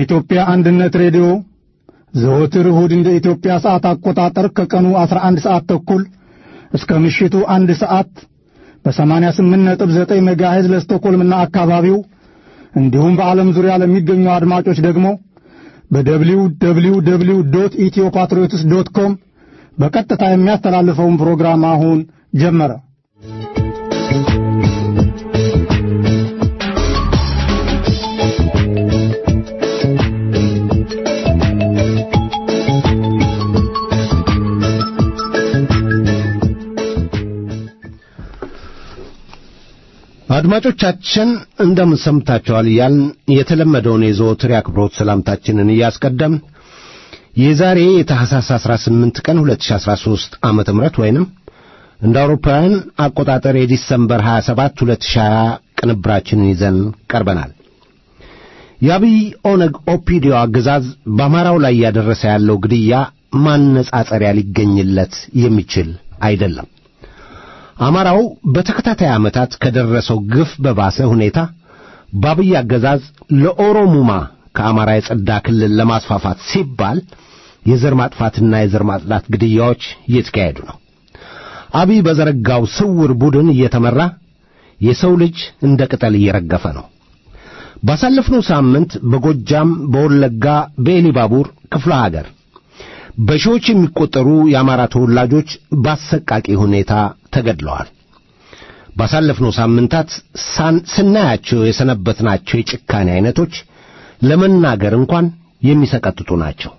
የኢትዮጵያ አንድነት ሬዲዮ ዘወትር እሁድ እንደ ኢትዮጵያ ሰዓት አቆጣጠር ከቀኑ 11 ሰዓት ተኩል እስከ ምሽቱ አንድ ሰዓት በ88.9 ሜጋሄዝ ለስቶኮልምና አካባቢው እንዲሁም በዓለም ዙሪያ ለሚገኙ አድማጮች ደግሞ በደብሊው ደብሊው ደብሊው ዶት ኢትዮ ፓትሪዮትስ ዶት ኮም በቀጥታ የሚያስተላልፈውን ፕሮግራም አሁን ጀመረ። አድማጮቻችን እንደምን ሰምታችኋል እያልን የተለመደውን የዘወትር የአክብሮት ሰላምታችንን እያስቀደም የዛሬ የታህሳስ 18 ቀን 2013 ዓመተ ምህረት ወይንም እንደ አውሮፓውያን አቆጣጠር የዲሰምበር 27 2020 ቅንብራችንን ይዘን ቀርበናል። የአብይ ኦነግ ኦፒዲዮ አገዛዝ በአማራው ላይ እያደረሰ ያለው ግድያ ማነጻጸሪያ ሊገኝለት የሚችል አይደለም። አማራው በተከታታይ ዓመታት ከደረሰው ግፍ በባሰ ሁኔታ በአብይ አገዛዝ ለኦሮሙማ ከአማራ የጸዳ ክልል ለማስፋፋት ሲባል የዘር ማጥፋትና የዘር ማጽዳት ግድያዎች እየተካሄዱ ነው። አብይ በዘረጋው ስውር ቡድን እየተመራ የሰው ልጅ እንደ ቅጠል እየረገፈ ነው። ባሳለፍነው ሳምንት በጎጃም፣ በወለጋ፣ በኤሊባቡር ክፍለ ሀገር በሺዎች የሚቆጠሩ የአማራ ተወላጆች በአሰቃቂ ሁኔታ ተገድለዋል። ባሳለፍነው ሳምንታት ስናያቸው የሰነበትናቸው የጭካኔ ዐይነቶች ለመናገር እንኳን የሚሰቀጥጡ ናቸው።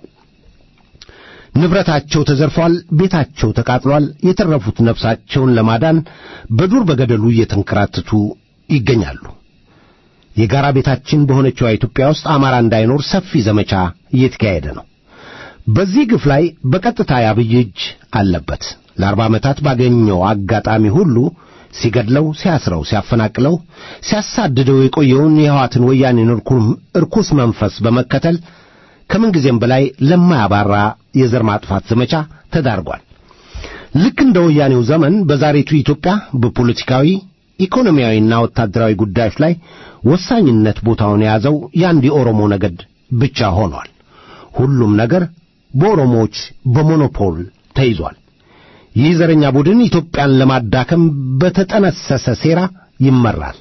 ንብረታቸው ተዘርፏል፣ ቤታቸው ተቃጥሏል። የተረፉት ነፍሳቸውን ለማዳን በዱር በገደሉ እየተንከራተቱ ይገኛሉ። የጋራ ቤታችን በሆነችው ኢትዮጵያ ውስጥ አማራ እንዳይኖር ሰፊ ዘመቻ እየተካሄደ ነው። በዚህ ግፍ ላይ በቀጥታ የአብይ እጅ አለበት። ለአርባ ዓመታት ባገኘው አጋጣሚ ሁሉ ሲገድለው፣ ሲያስረው፣ ሲያፈናቅለው፣ ሲያሳድደው የቆየውን የሕዋትን ወያኔን እርኩስ መንፈስ በመከተል ከምንጊዜም በላይ ለማያባራ የዘር ማጥፋት ዘመቻ ተዳርጓል። ልክ እንደ ወያኔው ዘመን በዛሬቱ ኢትዮጵያ በፖለቲካዊ ኢኮኖሚያዊና ወታደራዊ ጉዳዮች ላይ ወሳኝነት ቦታውን የያዘው የአንድ የኦሮሞ ነገድ ብቻ ሆኗል። ሁሉም ነገር በኦሮሞዎች በሞኖፖል ተይዟል። ይህ ዘረኛ ቡድን ኢትዮጵያን ለማዳከም በተጠነሰሰ ሴራ ይመራል።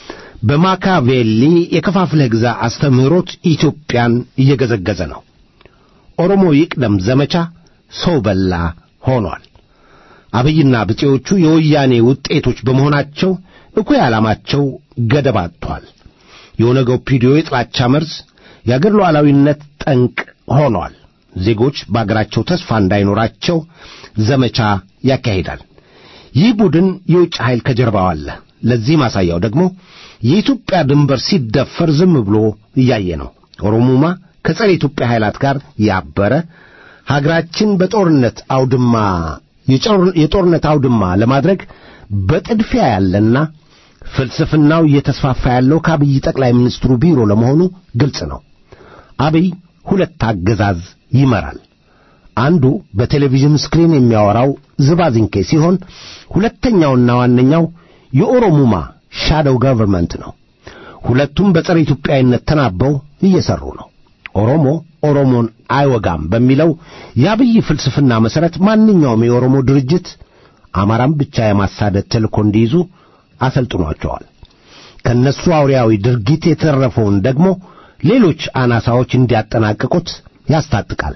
በማካቬሊ የከፋፍለህ ግዛ አስተምህሮት ኢትዮጵያን እየገዘገዘ ነው። ኦሮሞ ይቅደም ዘመቻ ሰው በላ ሆኗል። አብይና ብጤዎቹ የወያኔ ውጤቶች በመሆናቸው እኩይ ዓላማቸው ገደብ አጥቷል። የኦነግ ኦፒዲዮ የጥላቻ መርዝ የአገር ሉዓላዊነት ጠንቅ ሆኗል። ዜጎች በአገራቸው ተስፋ እንዳይኖራቸው ዘመቻ ያካሂዳል። ይህ ቡድን የውጭ ኃይል ከጀርባው አለ። ለዚህ ማሳያው ደግሞ የኢትዮጵያ ድንበር ሲደፈር ዝም ብሎ እያየ ነው። ኦሮሙማ ከጸረ ኢትዮጵያ ኃይላት ጋር ያበረ ሀገራችን በጦርነት አውድማ የጦርነት አውድማ ለማድረግ በጥድፊያ ያለና ፍልስፍናው እየተስፋፋ ያለው ከአብይ ጠቅላይ ሚኒስትሩ ቢሮ ለመሆኑ ግልጽ ነው። አብይ ሁለት አገዛዝ ይመራል። አንዱ በቴሌቪዥን ስክሪን የሚያወራው ዝባዝንኬ ሲሆን ሁለተኛውና ዋነኛው የኦሮሙማ ሻዶው ገቨርንመንት ነው። ሁለቱም በጸረ ኢትዮጵያዊነት ተናበው እየሰሩ ነው። ኦሮሞ ኦሮሞን አይወጋም በሚለው የአብይ ፍልስፍና መሠረት ማንኛውም የኦሮሞ ድርጅት አማራም ብቻ የማሳደድ ተልእኮ እንዲይዙ አሰልጥኗቸዋል። ከእነሱ አውሬያዊ ድርጊት የተረፈውን ደግሞ ሌሎች አናሳዎች እንዲያጠናቅቁት ያስታጥቃል።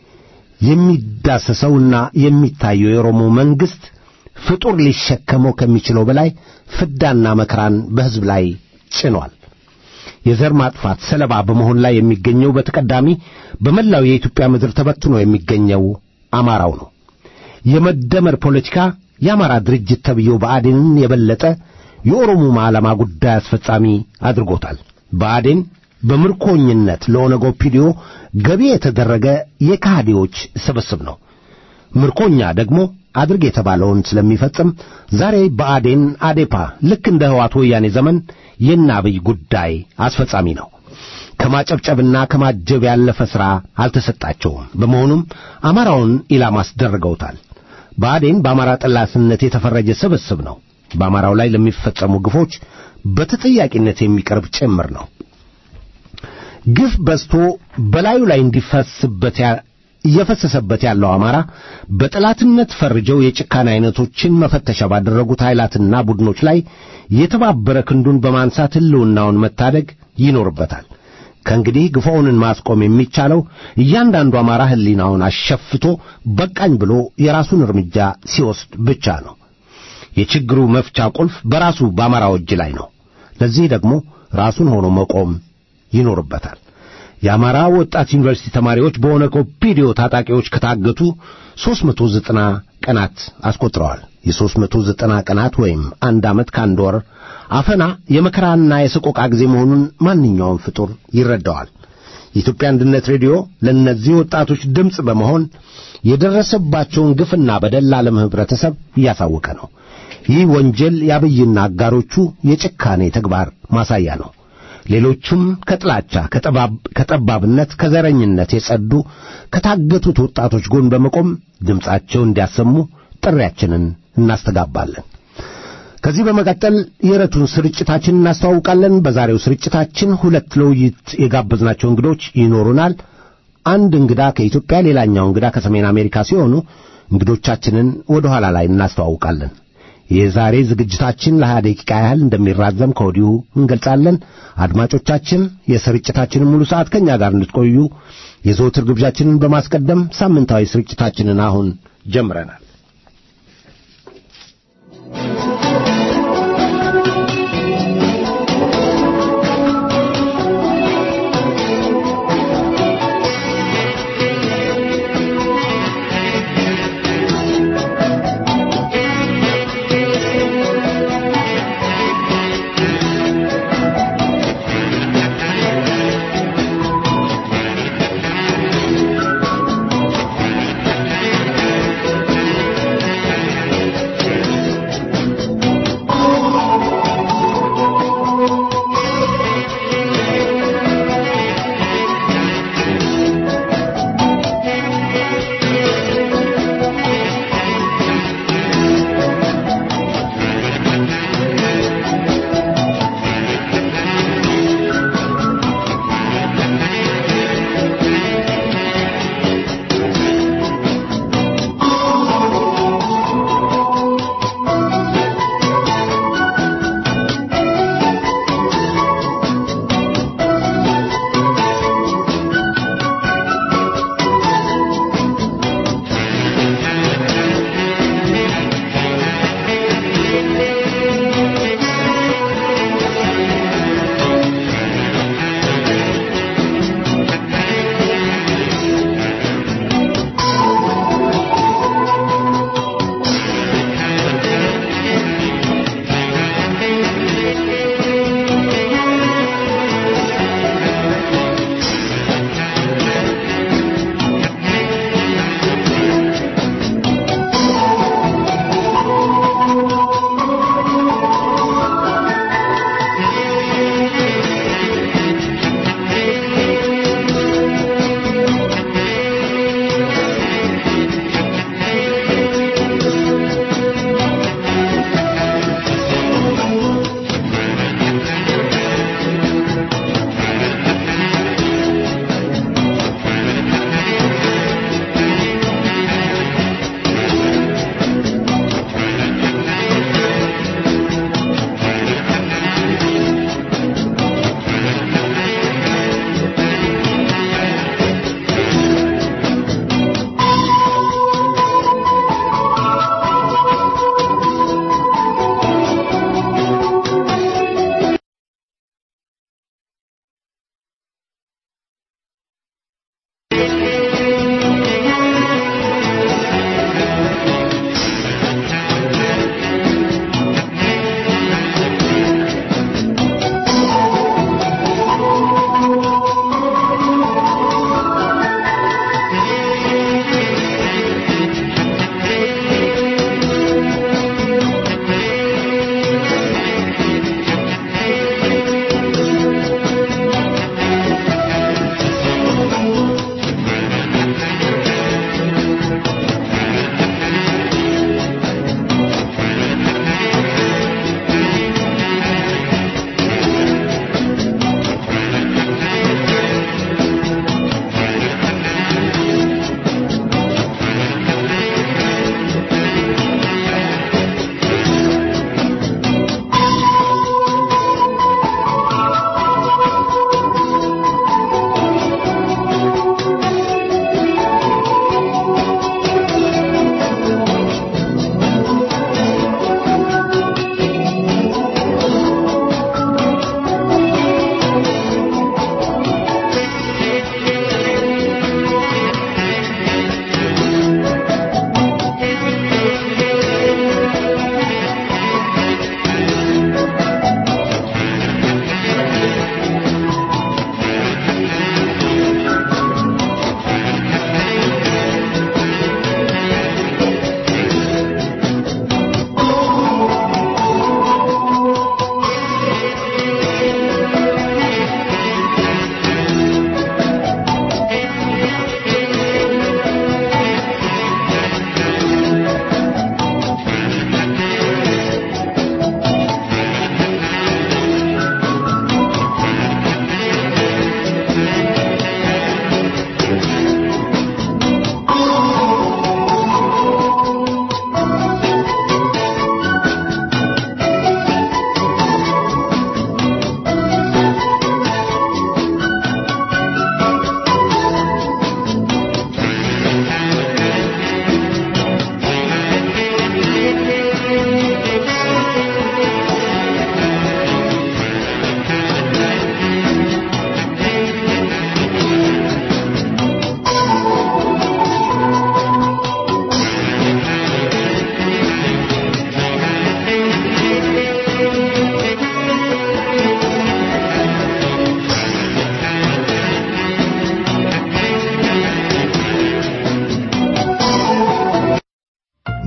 የሚዳሰሰውና የሚታየው የኦሮሞ መንግሥት ፍጡር ሊሸከመው ከሚችለው በላይ ፍዳና መከራን በሕዝብ ላይ ጭኗል። የዘር ማጥፋት ሰለባ በመሆን ላይ የሚገኘው በተቀዳሚ በመላው የኢትዮጵያ ምድር ተበትኖ የሚገኘው አማራው ነው። የመደመር ፖለቲካ የአማራ ድርጅት ተብዬው ብአዴንን የበለጠ የኦሮሞማ ዓላማ ጉዳይ አስፈጻሚ አድርጎታል። ብአዴን በምርኮኝነት ለኦነግ ኦፒዲዮ ገቢ የተደረገ የካህዲዎች ስብስብ ነው። ምርኮኛ ደግሞ አድርግ የተባለውን ስለሚፈጽም ዛሬ ብአዴን አዴፓ ልክ እንደ ሕዋት ወያኔ ዘመን የእነ አብይ ጉዳይ አስፈጻሚ ነው። ከማጨብጨብና ከማጀብ ያለፈ ሥራ አልተሰጣቸውም። በመሆኑም አማራውን ኢላማ አስደርገውታል። ብአዴን በአማራ ጠላትነት የተፈረጀ ስብስብ ነው። በአማራው ላይ ለሚፈጸሙ ግፎች በተጠያቂነት የሚቀርብ ጭምር ነው። ግፍ በዝቶ በላዩ ላይ እንዲፈስበት እየፈሰሰበት ያለው አማራ በጠላትነት ፈርጀው የጭካኔ አይነቶችን መፈተሻ ባደረጉት ኃይላትና ቡድኖች ላይ የተባበረ ክንዱን በማንሳት ሕልውናውን መታደግ ይኖርበታል። ከእንግዲህ ግፋውንን ማስቆም የሚቻለው እያንዳንዱ አማራ ሕሊናውን አሸፍቶ በቃኝ ብሎ የራሱን እርምጃ ሲወስድ ብቻ ነው። የችግሩ መፍቻ ቁልፍ በራሱ በአማራው እጅ ላይ ነው። ለዚህ ደግሞ ራሱን ሆኖ መቆም ይኖርበታል። የአማራ ወጣት ዩኒቨርሲቲ ተማሪዎች በኦነግ ኦፒዲዮ ታጣቂዎች ከታገቱ 390 ቀናት አስቆጥረዋል። የ390 ቀናት ወይም አንድ ዓመት ከአንድ ወር አፈና የመከራና የሰቆቃ ጊዜ መሆኑን ማንኛውም ፍጡር ይረዳዋል። የኢትዮጵያ አንድነት ሬዲዮ ለእነዚህ ወጣቶች ድምፅ በመሆን የደረሰባቸውን ግፍና በደል ለዓለም ኅብረተሰብ እያሳወቀ ነው። ይህ ወንጀል የአብይና አጋሮቹ የጭካኔ ተግባር ማሳያ ነው። ሌሎቹም ከጥላቻ ከጠባብነት፣ ከዘረኝነት የጸዱ ከታገቱት ወጣቶች ጎን በመቆም ድምፃቸውን እንዲያሰሙ ጥሪያችንን እናስተጋባለን። ከዚህ በመቀጠል የዕለቱን ስርጭታችን እናስተዋውቃለን። በዛሬው ስርጭታችን ሁለት ለውይይት የጋበዝናቸው እንግዶች ይኖሩናል። አንድ እንግዳ ከኢትዮጵያ፣ ሌላኛው እንግዳ ከሰሜን አሜሪካ ሲሆኑ እንግዶቻችንን ወደ ኋላ ላይ እናስተዋውቃለን። የዛሬ ዝግጅታችን ለሀያ ደቂቃ ያህል እንደሚራዘም ከወዲሁ እንገልጻለን። አድማጮቻችን የስርጭታችንን ሙሉ ሰዓት ከእኛ ጋር እንድትቆዩ የዘወትር ግብዣችንን በማስቀደም ሳምንታዊ ስርጭታችንን አሁን ጀምረናል። Thank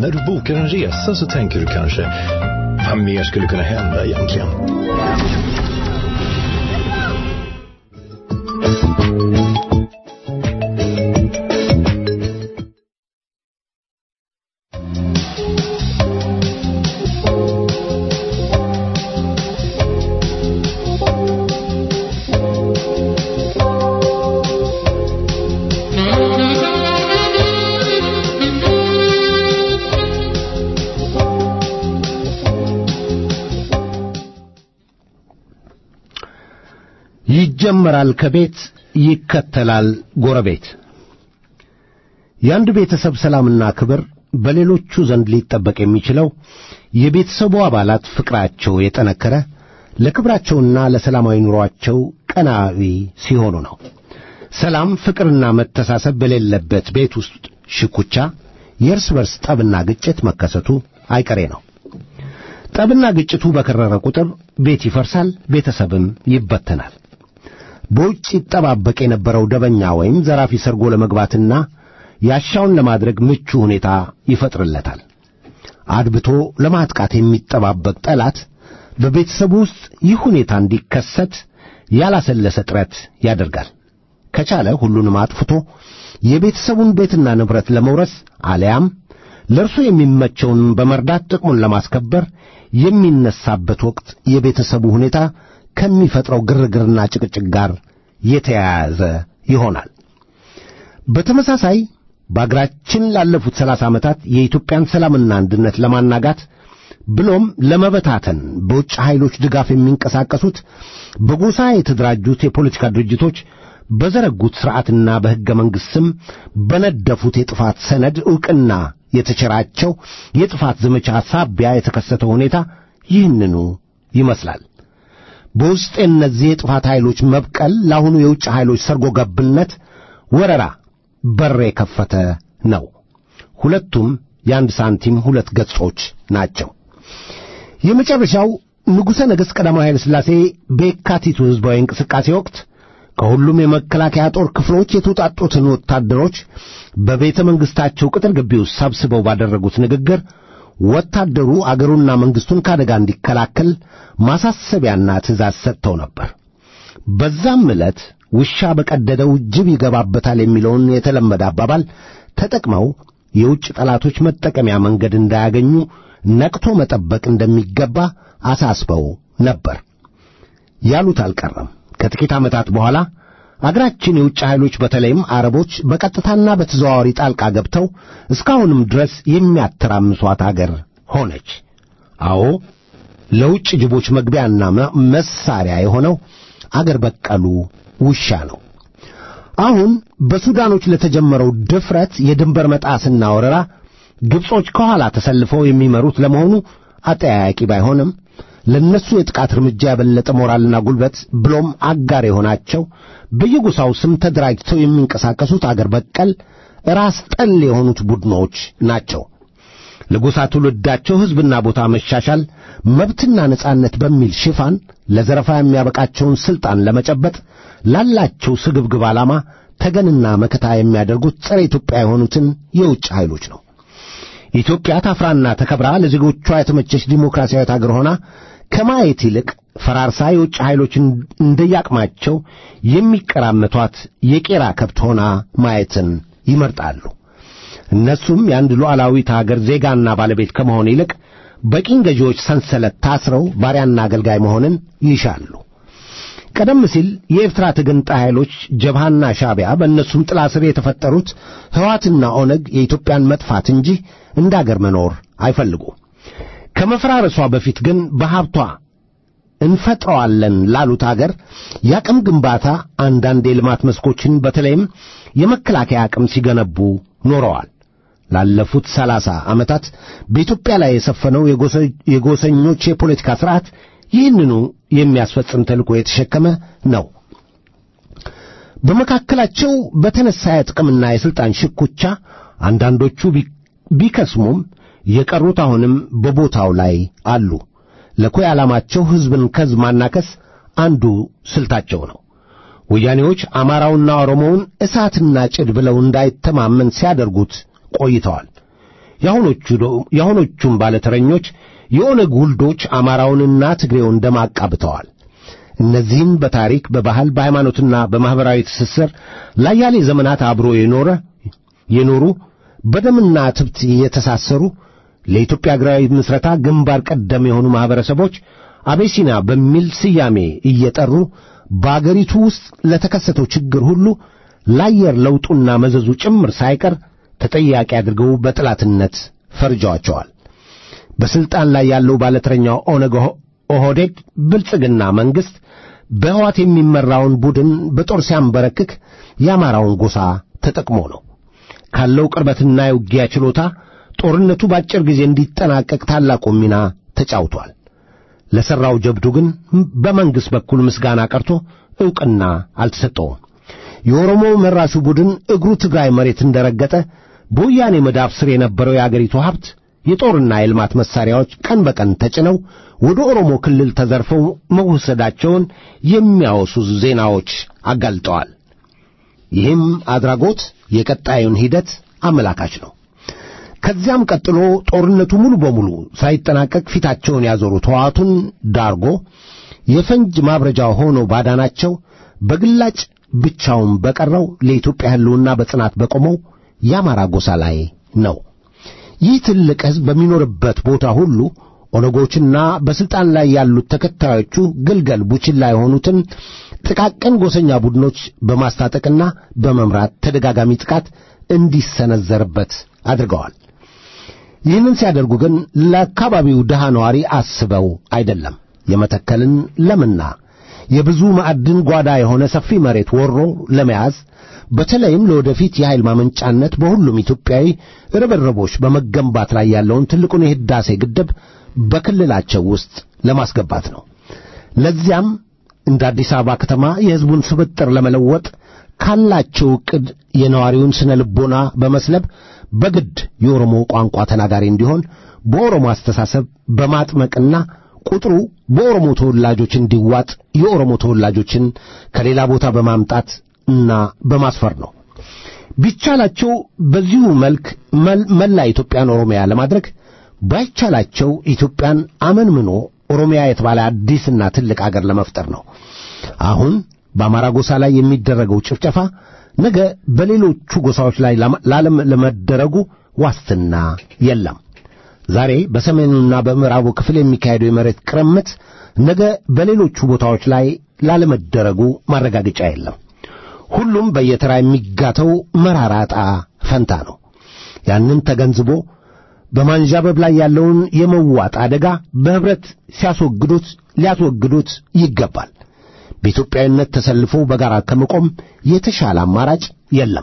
När du bokar en resa så tänker du kanske, vad mer skulle kunna hända egentligen? ይጀመራል ከቤት ይከተላል ጎረቤት። የአንድ ቤተሰብ ሰላምና ክብር በሌሎቹ ዘንድ ሊጠበቅ የሚችለው የቤተሰቡ አባላት ፍቅራቸው የጠነከረ ለክብራቸውና ለሰላማዊ ኑሯቸው ቀናዊ ሲሆኑ ነው። ሰላም፣ ፍቅርና መተሳሰብ በሌለበት ቤት ውስጥ ሽኩቻ፣ የእርስ በርስ ጠብና ግጭት መከሰቱ አይቀሬ ነው። ጠብና ግጭቱ በከረረ ቁጥር ቤት ይፈርሳል፣ ቤተሰብም ይበተናል። በውጭ ይጠባበቅ የነበረው ደበኛ ወይም ዘራፊ ሰርጎ ለመግባትና ያሻውን ለማድረግ ምቹ ሁኔታ ይፈጥርለታል። አድብቶ ለማጥቃት የሚጠባበቅ ጠላት በቤተሰቡ ውስጥ ይህ ሁኔታ እንዲከሰት ያላሰለሰ ጥረት ያደርጋል። ከቻለ ሁሉንም አጥፍቶ የቤተሰቡን ቤትና ንብረት ለመውረስ አሊያም ለእርሱ የሚመቸውን በመርዳት ጥቅሙን ለማስከበር የሚነሳበት ወቅት የቤተሰቡ ሁኔታ ከሚፈጥረው ግርግርና ጭቅጭቅ ጋር የተያያዘ ይሆናል። በተመሳሳይ በአገራችን ላለፉት ሰላሳ ዓመታት የኢትዮጵያን ሰላምና አንድነት ለማናጋት ብሎም ለመበታተን በውጭ ኃይሎች ድጋፍ የሚንቀሳቀሱት በጎሳ የተደራጁት የፖለቲካ ድርጅቶች በዘረጉት ሥርዓትና በሕገ መንግሥት ስም በነደፉት የጥፋት ሰነድ ዕውቅና የተቸራቸው የጥፋት ዘመቻ ሳቢያ የተከሰተው ሁኔታ ይህንኑ ይመስላል። በውስጥ የእነዚህ የጥፋት ኃይሎች መብቀል ለአሁኑ የውጭ ኃይሎች ሰርጎ ገብነት ወረራ በር የከፈተ ነው። ሁለቱም የአንድ ሳንቲም ሁለት ገጾች ናቸው። የመጨረሻው ንጉሠ ነገሥት ቀዳማዊ ኃይለ ሥላሴ በየካቲቱ ሕዝባዊ እንቅስቃሴ ወቅት ከሁሉም የመከላከያ ጦር ክፍሎች የተውጣጡትን ወታደሮች በቤተ መንግሥታቸው ቅጥር ግቢ ውስጥ ሰብስበው ባደረጉት ንግግር ወታደሩ አገሩና መንግሥቱን ከአደጋ እንዲከላከል ማሳሰቢያና ትእዛዝ ሰጥተው ነበር። በዛም ዕለት ውሻ በቀደደው ጅብ ይገባበታል የሚለውን የተለመደ አባባል ተጠቅመው የውጭ ጠላቶች መጠቀሚያ መንገድ እንዳያገኙ ነቅቶ መጠበቅ እንደሚገባ አሳስበው ነበር። ያሉት አልቀረም። ከጥቂት ዓመታት በኋላ አገራችን የውጭ ኃይሎች በተለይም አረቦች በቀጥታና በተዘዋዋሪ ጣልቃ ገብተው እስካሁንም ድረስ የሚያተራምሷት አገር ሆነች። አዎ ለውጭ ጅቦች መግቢያና መሳሪያ የሆነው አገር በቀሉ ውሻ ነው። አሁን በሱዳኖች ለተጀመረው ድፍረት የድንበር መጣስና ወረራ ግብጾች ከኋላ ተሰልፈው የሚመሩት ለመሆኑ አጠያያቂ ባይሆንም ለነሱ የጥቃት እርምጃ የበለጠ ሞራልና ጉልበት ብሎም አጋር የሆናቸው በየጎሳው ስም ተደራጅተው የሚንቀሳቀሱት አገር በቀል ራስ ጠል የሆኑት ቡድኖች ናቸው። ለጎሳ ትውልዳቸው ሕዝብና ቦታ መሻሻል፣ መብትና ነጻነት በሚል ሽፋን ለዘረፋ የሚያበቃቸውን ሥልጣን ለመጨበጥ ላላቸው ስግብግብ ዓላማ ተገንና መከታ የሚያደርጉት ጸረ ኢትዮጵያ የሆኑትን የውጭ ኃይሎች ነው። ኢትዮጵያ ታፍራና ተከብራ ለዜጎቿ የተመቸች ዲሞክራሲያዊት አገር ሆና ከማየት ይልቅ ፈራርሳ የውጭ ኃይሎች እንደያቅማቸው የሚቀራመቷት የቄራ ከብት ሆና ማየትን ይመርጣሉ። እነሱም የአንድ ሉዓላዊት አገር ዜጋና ባለቤት ከመሆን ይልቅ በቅኝ ገዢዎች ሰንሰለት ታስረው ባሪያና አገልጋይ መሆንን ይሻሉ። ቀደም ሲል የኤርትራ ተገንጣይ ኃይሎች ጀብሃና ሻዕቢያ በእነሱም ጥላ ስር የተፈጠሩት ሕዋትና ኦነግ የኢትዮጵያን መጥፋት እንጂ እንደ አገር መኖር አይፈልጉም። ከመፈራረሷ በፊት ግን በሀብቷ እንፈጥረዋለን ላሉት አገር የአቅም ግንባታ አንዳንድ የልማት መስኮችን በተለይም የመከላከያ አቅም ሲገነቡ ኖረዋል። ላለፉት ሰላሳ ዓመታት በኢትዮጵያ ላይ የሰፈነው የጎሰኞች የፖለቲካ ሥርዓት ይህንኑ የሚያስፈጽም ተልእኮ የተሸከመ ነው። በመካከላቸው በተነሳ የጥቅምና የሥልጣን ሽኩቻ አንዳንዶቹ ቢከስሙም የቀሩት አሁንም በቦታው ላይ አሉ። ለኮይ ዓላማቸው ሕዝብን ከሕዝብ ማናከስ አንዱ ስልታቸው ነው። ወያኔዎች አማራውና ኦሮሞውን እሳትና ጭድ ብለው እንዳይተማመን ሲያደርጉት ቆይተዋል። የአሁኖቹም ባለተረኞች የኦነግ ውልዶች አማራውንና ትግሬውን ደም አቃብተዋል። እነዚህም በታሪክ በባህል በሃይማኖትና በማኅበራዊ ትስስር ለአያሌ ዘመናት አብሮ የኖረ የኖሩ በደምና ትብት የተሳሰሩ ለኢትዮጵያ አገራዊ ምስረታ ግንባር ቀደም የሆኑ ማኅበረሰቦች አቤሲና በሚል ስያሜ እየጠሩ በአገሪቱ ውስጥ ለተከሰተው ችግር ሁሉ ለአየር ለውጡና መዘዙ ጭምር ሳይቀር ተጠያቂ አድርገው በጠላትነት ፈርጀዋቸዋል። በሥልጣን ላይ ያለው ባለተረኛው ኦነግ ኦህዴድ ብልጽግና መንግሥት በሕዋት የሚመራውን ቡድን በጦር ሲያንበረክክ የአማራውን ጎሳ ተጠቅሞ ነው። ካለው ቅርበትና የውጊያ ችሎታ ጦርነቱ በአጭር ጊዜ እንዲጠናቀቅ ታላቁ ሚና ተጫውቷል። ለሠራው ጀብዱ ግን በመንግሥት በኩል ምስጋና ቀርቶ ዕውቅና አልተሰጠውም። የኦሮሞ መራሹ ቡድን እግሩ ትግራይ መሬት እንደረገጠ በወያኔ መዳፍ ስር የነበረው የአገሪቱ ሀብት የጦርና የልማት መሣሪያዎች ቀን በቀን ተጭነው ወደ ኦሮሞ ክልል ተዘርፈው መወሰዳቸውን የሚያወሱ ዜናዎች አጋልጠዋል። ይህም አድራጎት የቀጣዩን ሂደት አመላካች ነው። ከዚያም ቀጥሎ ጦርነቱ ሙሉ በሙሉ ሳይጠናቀቅ ፊታቸውን ያዞሩት ሕወሓቱን ዳርጎ የፈንጅ ማብረጃ ሆኖ ባዳናቸው በግላጭ ብቻውን በቀረው ለኢትዮጵያ ሕልውና በጽናት በቆመው የአማራ ጎሳ ላይ ነው። ይህ ትልቅ ሕዝብ በሚኖርበት ቦታ ሁሉ ኦነጎችና በሥልጣን ላይ ያሉት ተከታዮቹ ግልገል ቡችላ የሆኑትን ጥቃቅን ጎሰኛ ቡድኖች በማስታጠቅና በመምራት ተደጋጋሚ ጥቃት እንዲሰነዘርበት አድርገዋል። ይህንን ሲያደርጉ ግን ለአካባቢው ድሃ ነዋሪ አስበው አይደለም። የመተከልን ለምና የብዙ ማዕድን ጓዳ የሆነ ሰፊ መሬት ወሮ ለመያዝ በተለይም ለወደፊት የኃይል ማመንጫነት በሁሉም ኢትዮጵያዊ ርብርቦች በመገንባት ላይ ያለውን ትልቁን የሕዳሴ ግድብ በክልላቸው ውስጥ ለማስገባት ነው። ለዚያም እንደ አዲስ አበባ ከተማ የሕዝቡን ስብጥር ለመለወጥ ካላቸው ዕቅድ የነዋሪውን ስነ ልቦና በመስለብ በግድ የኦሮሞ ቋንቋ ተናጋሪ እንዲሆን በኦሮሞ አስተሳሰብ በማጥመቅና ቁጥሩ በኦሮሞ ተወላጆች እንዲዋጥ የኦሮሞ ተወላጆችን ከሌላ ቦታ በማምጣት እና በማስፈር ነው። ቢቻላቸው በዚሁ መልክ መላ ኢትዮጵያን ኦሮሚያ ለማድረግ ባይቻላቸው ኢትዮጵያን አመንምኖ ኦሮሚያ የተባለ አዲስና ትልቅ አገር ለመፍጠር ነው። አሁን በአማራ ጎሳ ላይ የሚደረገው ጭፍጨፋ ነገ በሌሎቹ ጎሳዎች ላይ ላለም ለመደረጉ ዋስትና የለም። ዛሬ በሰሜኑና በምዕራቡ ክፍል የሚካሄደው የመሬት ቅርምት ነገ በሌሎቹ ቦታዎች ላይ ላለመደረጉ ማረጋገጫ የለም። ሁሉም በየተራ የሚጋተው መራራ ዕጣ ፈንታ ነው። ያንን ተገንዝቦ በማንዣበብ ላይ ያለውን የመዋጥ አደጋ በኅብረት ሲያስወግዱት ሊያስወግዱት ይገባል። በኢትዮጵያዊነት ተሰልፎ በጋራ ከመቆም የተሻለ አማራጭ የለም።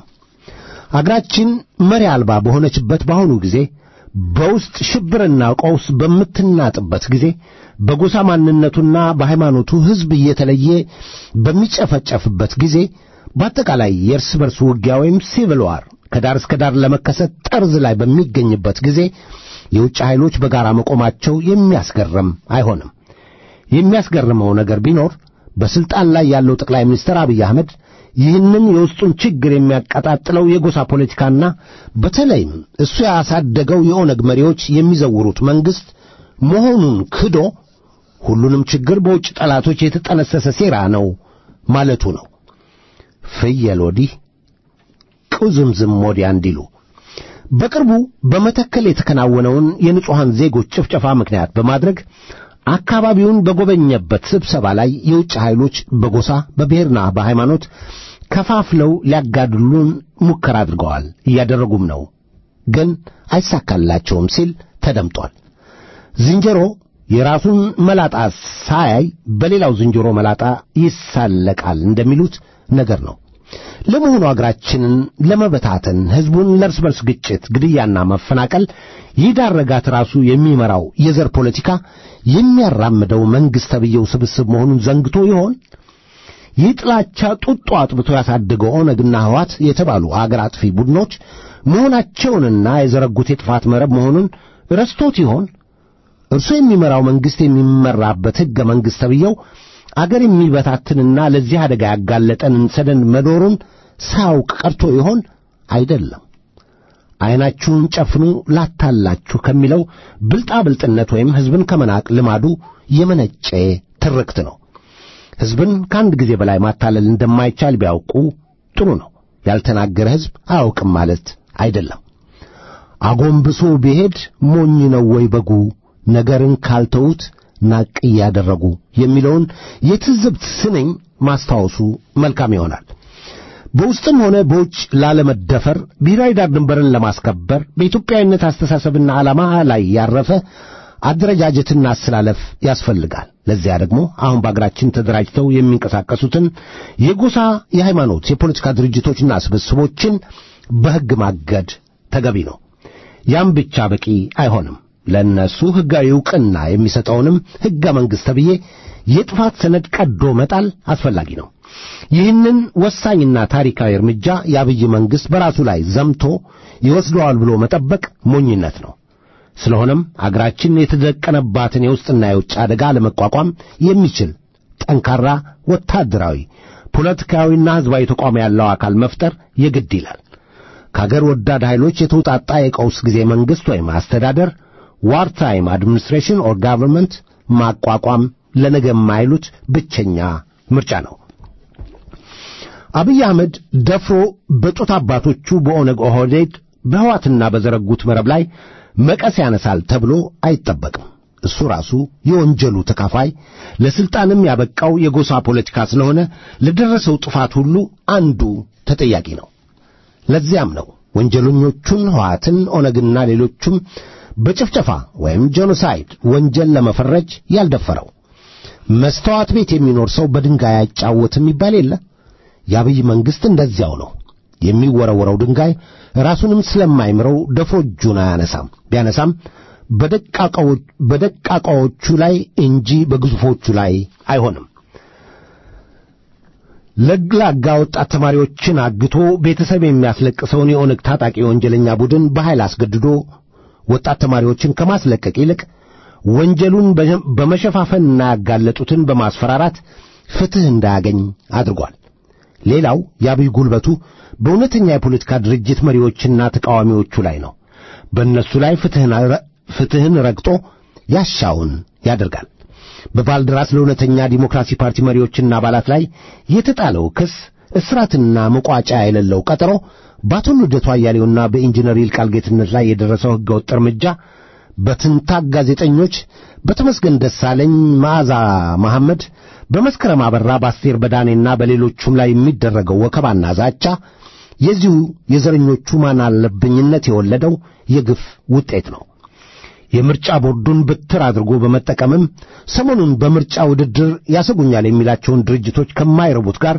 አገራችን መሪ አልባ በሆነችበት በአሁኑ ጊዜ በውስጥ ሽብርና ቀውስ በምትናጥበት ጊዜ በጎሳ ማንነቱና በሃይማኖቱ ሕዝብ እየተለየ በሚጨፈጨፍበት ጊዜ በአጠቃላይ የእርስ በርስ ውጊያ ወይም ሲቪል ዋር ከዳር እስከ ዳር ለመከሰት ጠርዝ ላይ በሚገኝበት ጊዜ የውጭ ኃይሎች በጋራ መቆማቸው የሚያስገርም አይሆንም። የሚያስገርመው ነገር ቢኖር በስልጣን ላይ ያለው ጠቅላይ ሚኒስትር አብይ አህመድ ይህንን የውስጡን ችግር የሚያቀጣጥለው የጎሳ ፖለቲካና በተለይም እሱ ያሳደገው የኦነግ መሪዎች የሚዘውሩት መንግሥት መሆኑን ክዶ ሁሉንም ችግር በውጭ ጠላቶች የተጠነሰሰ ሴራ ነው ማለቱ ነው። ፍየል ወዲህ ቁዝምዝም ወዲያ እንዲሉ በቅርቡ በመተከል የተከናወነውን የንጹሐን ዜጎች ጭፍጨፋ ምክንያት በማድረግ አካባቢውን በጎበኘበት ስብሰባ ላይ የውጭ ኃይሎች በጎሳ በብሔርና በሃይማኖት ከፋፍለው ሊያጋድሉን ሙከራ አድርገዋል፣ እያደረጉም ነው፣ ግን አይሳካላቸውም ሲል ተደምጧል። ዝንጀሮ የራሱን መላጣ ሳያይ በሌላው ዝንጀሮ መላጣ ይሳለቃል እንደሚሉት ነገር ነው። ለመሆኑ አገራችንን ለመበታተን ሕዝቡን ለእርስ በርስ ግጭት፣ ግድያና መፈናቀል ይዳረጋት ራሱ የሚመራው የዘር ፖለቲካ የሚያራምደው መንግሥት ተብዬው ስብስብ መሆኑን ዘንግቶ ይሆን? ይህ ጥላቻ ጡጦ አጥብቶ ያሳደገው ኦነግና ሕዋት የተባሉ አገር አጥፊ ቡድኖች መሆናቸውንና የዘረጉት የጥፋት መረብ መሆኑን ረስቶት ይሆን? እርሱ የሚመራው መንግሥት የሚመራበት ሕገ መንግሥት ተብዬው አገር የሚበታትንና ለዚህ አደጋ ያጋለጠንን ሰደድ መኖሩን ሳያውቅ ቀርቶ ይሆን? አይደለም። ዐይናችሁን ጨፍኑ ላታላችሁ ከሚለው ብልጣብልጥነት ወይም ሕዝብን ከመናቅ ልማዱ የመነጨ ትርክት ነው። ሕዝብን ከአንድ ጊዜ በላይ ማታለል እንደማይቻል ቢያውቁ ጥሩ ነው። ያልተናገረ ሕዝብ አያውቅም ማለት አይደለም። አጎንብሶ ቢሄድ ሞኝ ነው ወይ በጉ ነገርን ካልተዉት ናቅ እያደረጉ የሚለውን የትዝብት ስንኝ ማስታወሱ መልካም ይሆናል። በውስጥም ሆነ በውጭ ላለመደፈር ብሔራዊ ዳር ድንበርን ለማስከበር በኢትዮጵያዊነት አስተሳሰብና ዓላማ ላይ ያረፈ አደረጃጀትና አስተላለፍ ያስፈልጋል። ለዚያ ደግሞ አሁን በአገራችን ተደራጅተው የሚንቀሳቀሱትን የጎሳ፣ የሃይማኖት፣ የፖለቲካ ድርጅቶችና ስብስቦችን በሕግ ማገድ ተገቢ ነው። ያም ብቻ በቂ አይሆንም። ለእነሱ ሕጋዊ ዕውቅና የሚሰጠውንም ሕገ መንግሥት ተብዬ የጥፋት ሰነድ ቀዶ መጣል አስፈላጊ ነው። ይህንን ወሳኝና ታሪካዊ እርምጃ የአብይ መንግሥት በራሱ ላይ ዘምቶ ይወስደዋል ብሎ መጠበቅ ሞኝነት ነው። ስለሆነም አገራችን የተደቀነባትን የውስጥና የውጭ አደጋ ለመቋቋም የሚችል ጠንካራ ወታደራዊ፣ ፖለቲካዊና ሕዝባዊ ተቋም ያለው አካል መፍጠር የግድ ይላል። ከአገር ወዳድ ኃይሎች የተውጣጣ የቀውስ ጊዜ መንግሥት ወይም አስተዳደር ዋር ታይም አድሚኒስትሬሽን ኦር ጋቨርንመንት ማቋቋም ለነገ የማይሉት ብቸኛ ምርጫ ነው። አብይ አህመድ ደፍሮ በጡት አባቶቹ በኦነግ ኦህዴድ በሕዋትና በዘረጉት መረብ ላይ መቀስ ያነሳል ተብሎ አይጠበቅም። እሱ ራሱ የወንጀሉ ተካፋይ ለሥልጣንም ያበቃው የጎሳ ፖለቲካ ስለሆነ ለደረሰው ጥፋት ሁሉ አንዱ ተጠያቂ ነው። ለዚያም ነው ወንጀለኞቹን ሕወሓትን፣ ኦነግና ሌሎቹም በጭፍጨፋ ወይም ጄኖሳይድ ወንጀል ለመፈረጅ ያልደፈረው። መስተዋት ቤት የሚኖር ሰው በድንጋይ አይጫወትም ይባል የለ። የአብይ መንግሥት እንደዚያው ነው። የሚወረወረው ድንጋይ ራሱንም ስለማይምረው ደፍሮ እጁን አያነሳም። ቢያነሳም በደቃቃዎቹ ላይ እንጂ በግዙፎቹ ላይ አይሆንም። ለግላጋ ወጣት ተማሪዎችን አግቶ ቤተሰብ የሚያስለቅሰውን የኦነግ ታጣቂ ወንጀለኛ ቡድን በኃይል አስገድዶ ወጣት ተማሪዎችን ከማስለቀቅ ይልቅ ወንጀሉን በመሸፋፈንና ያጋለጡትን በማስፈራራት ፍትሕ እንዳያገኝ አድርጓል። ሌላው የአብይ ጉልበቱ በእውነተኛ የፖለቲካ ድርጅት መሪዎችና ተቃዋሚዎቹ ላይ ነው። በእነሱ ላይ ፍትሕን ረግጦ ያሻውን ያደርጋል። በባልደራስ ለእውነተኛ ዲሞክራሲ ፓርቲ መሪዎችና አባላት ላይ የተጣለው ክስ እስራትና መቋጫ የሌለው ቀጠሮ በአቶ ልደቱ አያሌውና በኢንጂነር ይልቃል ጌትነት ላይ የደረሰው ሕገወጥ እርምጃ በትንታግ ጋዜጠኞች በተመስገን ደሳለኝ፣ መዓዛ መሐመድ፣ በመስከረም አበራ፣ በአስቴር በዳኔና በሌሎቹም ላይ የሚደረገው ወከባና ዛቻ የዚሁ የዘረኞቹ ማን አለብኝነት የወለደው የግፍ ውጤት ነው። የምርጫ ቦርዱን ብትር አድርጎ በመጠቀምም ሰሞኑን በምርጫ ውድድር ያሰጉኛል የሚላቸውን ድርጅቶች ከማይረቡት ጋር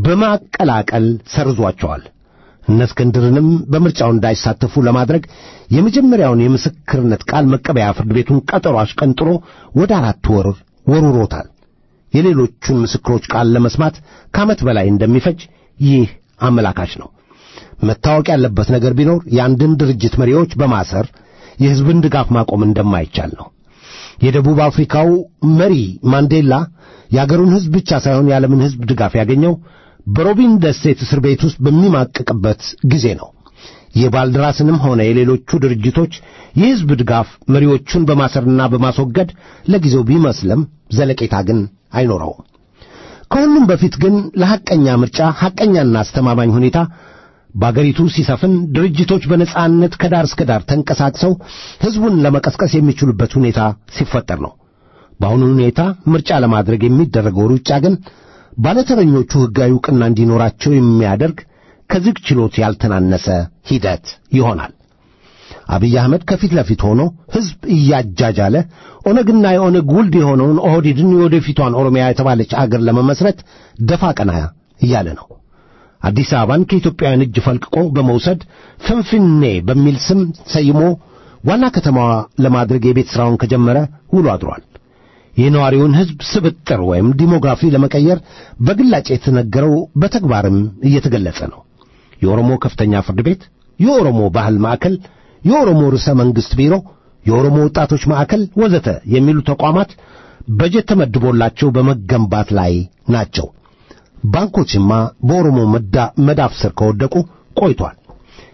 በማቀላቀል ሰርዟቸዋል። እነ እስክንድርንም በምርጫው እንዳይሳተፉ ለማድረግ የመጀመሪያውን የምስክርነት ቃል መቀበያ ፍርድ ቤቱን ቀጠሮ አሽቀንጥሮ ወደ አራት ወር ወርውሮታል። የሌሎቹን ምስክሮች ቃል ለመስማት ከዓመት በላይ እንደሚፈጅ ይህ አመላካች ነው። መታወቅ ያለበት ነገር ቢኖር የአንድን ድርጅት መሪዎች በማሰር የሕዝብን ድጋፍ ማቆም እንደማይቻል ነው። የደቡብ አፍሪካው መሪ ማንዴላ የአገሩን ሕዝብ ብቻ ሳይሆን የዓለምን ሕዝብ ድጋፍ ያገኘው በሮቢን ደሴት እስር ቤት ውስጥ በሚማቅቅበት ጊዜ ነው። የባልደራስንም ሆነ የሌሎቹ ድርጅቶች የሕዝብ ድጋፍ መሪዎቹን በማሰርና በማስወገድ ለጊዜው ቢመስልም ዘለቄታ ግን አይኖረውም። ከሁሉም በፊት ግን ለሐቀኛ ምርጫ ሐቀኛና አስተማማኝ ሁኔታ በአገሪቱ ሲሰፍን ድርጅቶች በነጻነት ከዳር እስከ ዳር ተንቀሳቅሰው ሕዝቡን ለመቀስቀስ የሚችሉበት ሁኔታ ሲፈጠር ነው። በአሁኑ ሁኔታ ምርጫ ለማድረግ የሚደረገው ሩጫ ግን ባለተረኞቹ ሕጋዊ ዕውቅና እንዲኖራቸው የሚያደርግ ከዝግ ችሎት ያልተናነሰ ሂደት ይሆናል። አብይ አህመድ ከፊት ለፊት ሆኖ ሕዝብ እያጃጃለ ኦነግና የኦነግ ውልድ የሆነውን ኦህዴድን የወደፊቷን ኦሮሚያ የተባለች አገር ለመመስረት ደፋ ቀና እያለ ነው። አዲስ አበባን ከኢትዮጵያውያን እጅ ፈልቅቆ በመውሰድ ፍንፍኔ በሚል ስም ሰይሞ ዋና ከተማዋ ለማድረግ የቤት ሥራውን ከጀመረ ውሎ አድሯል። የነዋሪውን ሕዝብ ስብጥር ወይም ዲሞግራፊ ለመቀየር በግላጭ የተነገረው በተግባርም እየተገለጸ ነው። የኦሮሞ ከፍተኛ ፍርድ ቤት፣ የኦሮሞ ባህል ማዕከል፣ የኦሮሞ ርዕሰ መንግሥት ቢሮ፣ የኦሮሞ ወጣቶች ማዕከል ወዘተ የሚሉ ተቋማት በጀት ተመድቦላቸው በመገንባት ላይ ናቸው። ባንኮችማ በኦሮሞ መዳፍ ስር ከወደቁ ቆይቷል።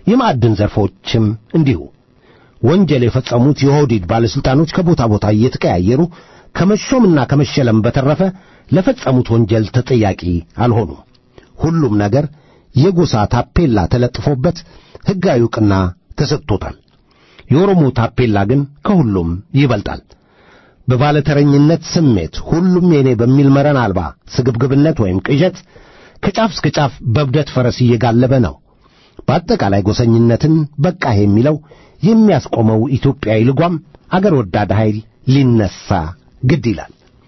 የማዕድን ዘርፎችም እንዲሁ። ወንጀል የፈጸሙት የኦህዴድ ባለሥልጣኖች ከቦታ ቦታ እየተቀያየሩ ከመሾምና ከመሸለም በተረፈ ለፈጸሙት ወንጀል ተጠያቂ አልሆኑም። ሁሉም ነገር የጎሳ ታፔላ ተለጥፎበት ሕጋዊ ዕውቅና ተሰጥቶታል። የኦሮሞ ታፔላ ግን ከሁሉም ይበልጣል። በባለተረኝነት ስሜት ሁሉም የኔ በሚል መረን አልባ ስግብግብነት ወይም ቅዠት ከጫፍ እስከ ጫፍ በብደት ፈረስ እየጋለበ ነው። በአጠቃላይ ጎሰኝነትን በቃህ የሚለው የሚያስቆመው ኢትዮጵያዊ ልጓም አገር ወዳድ ኃይል ሊነሳ ግድ ይላል።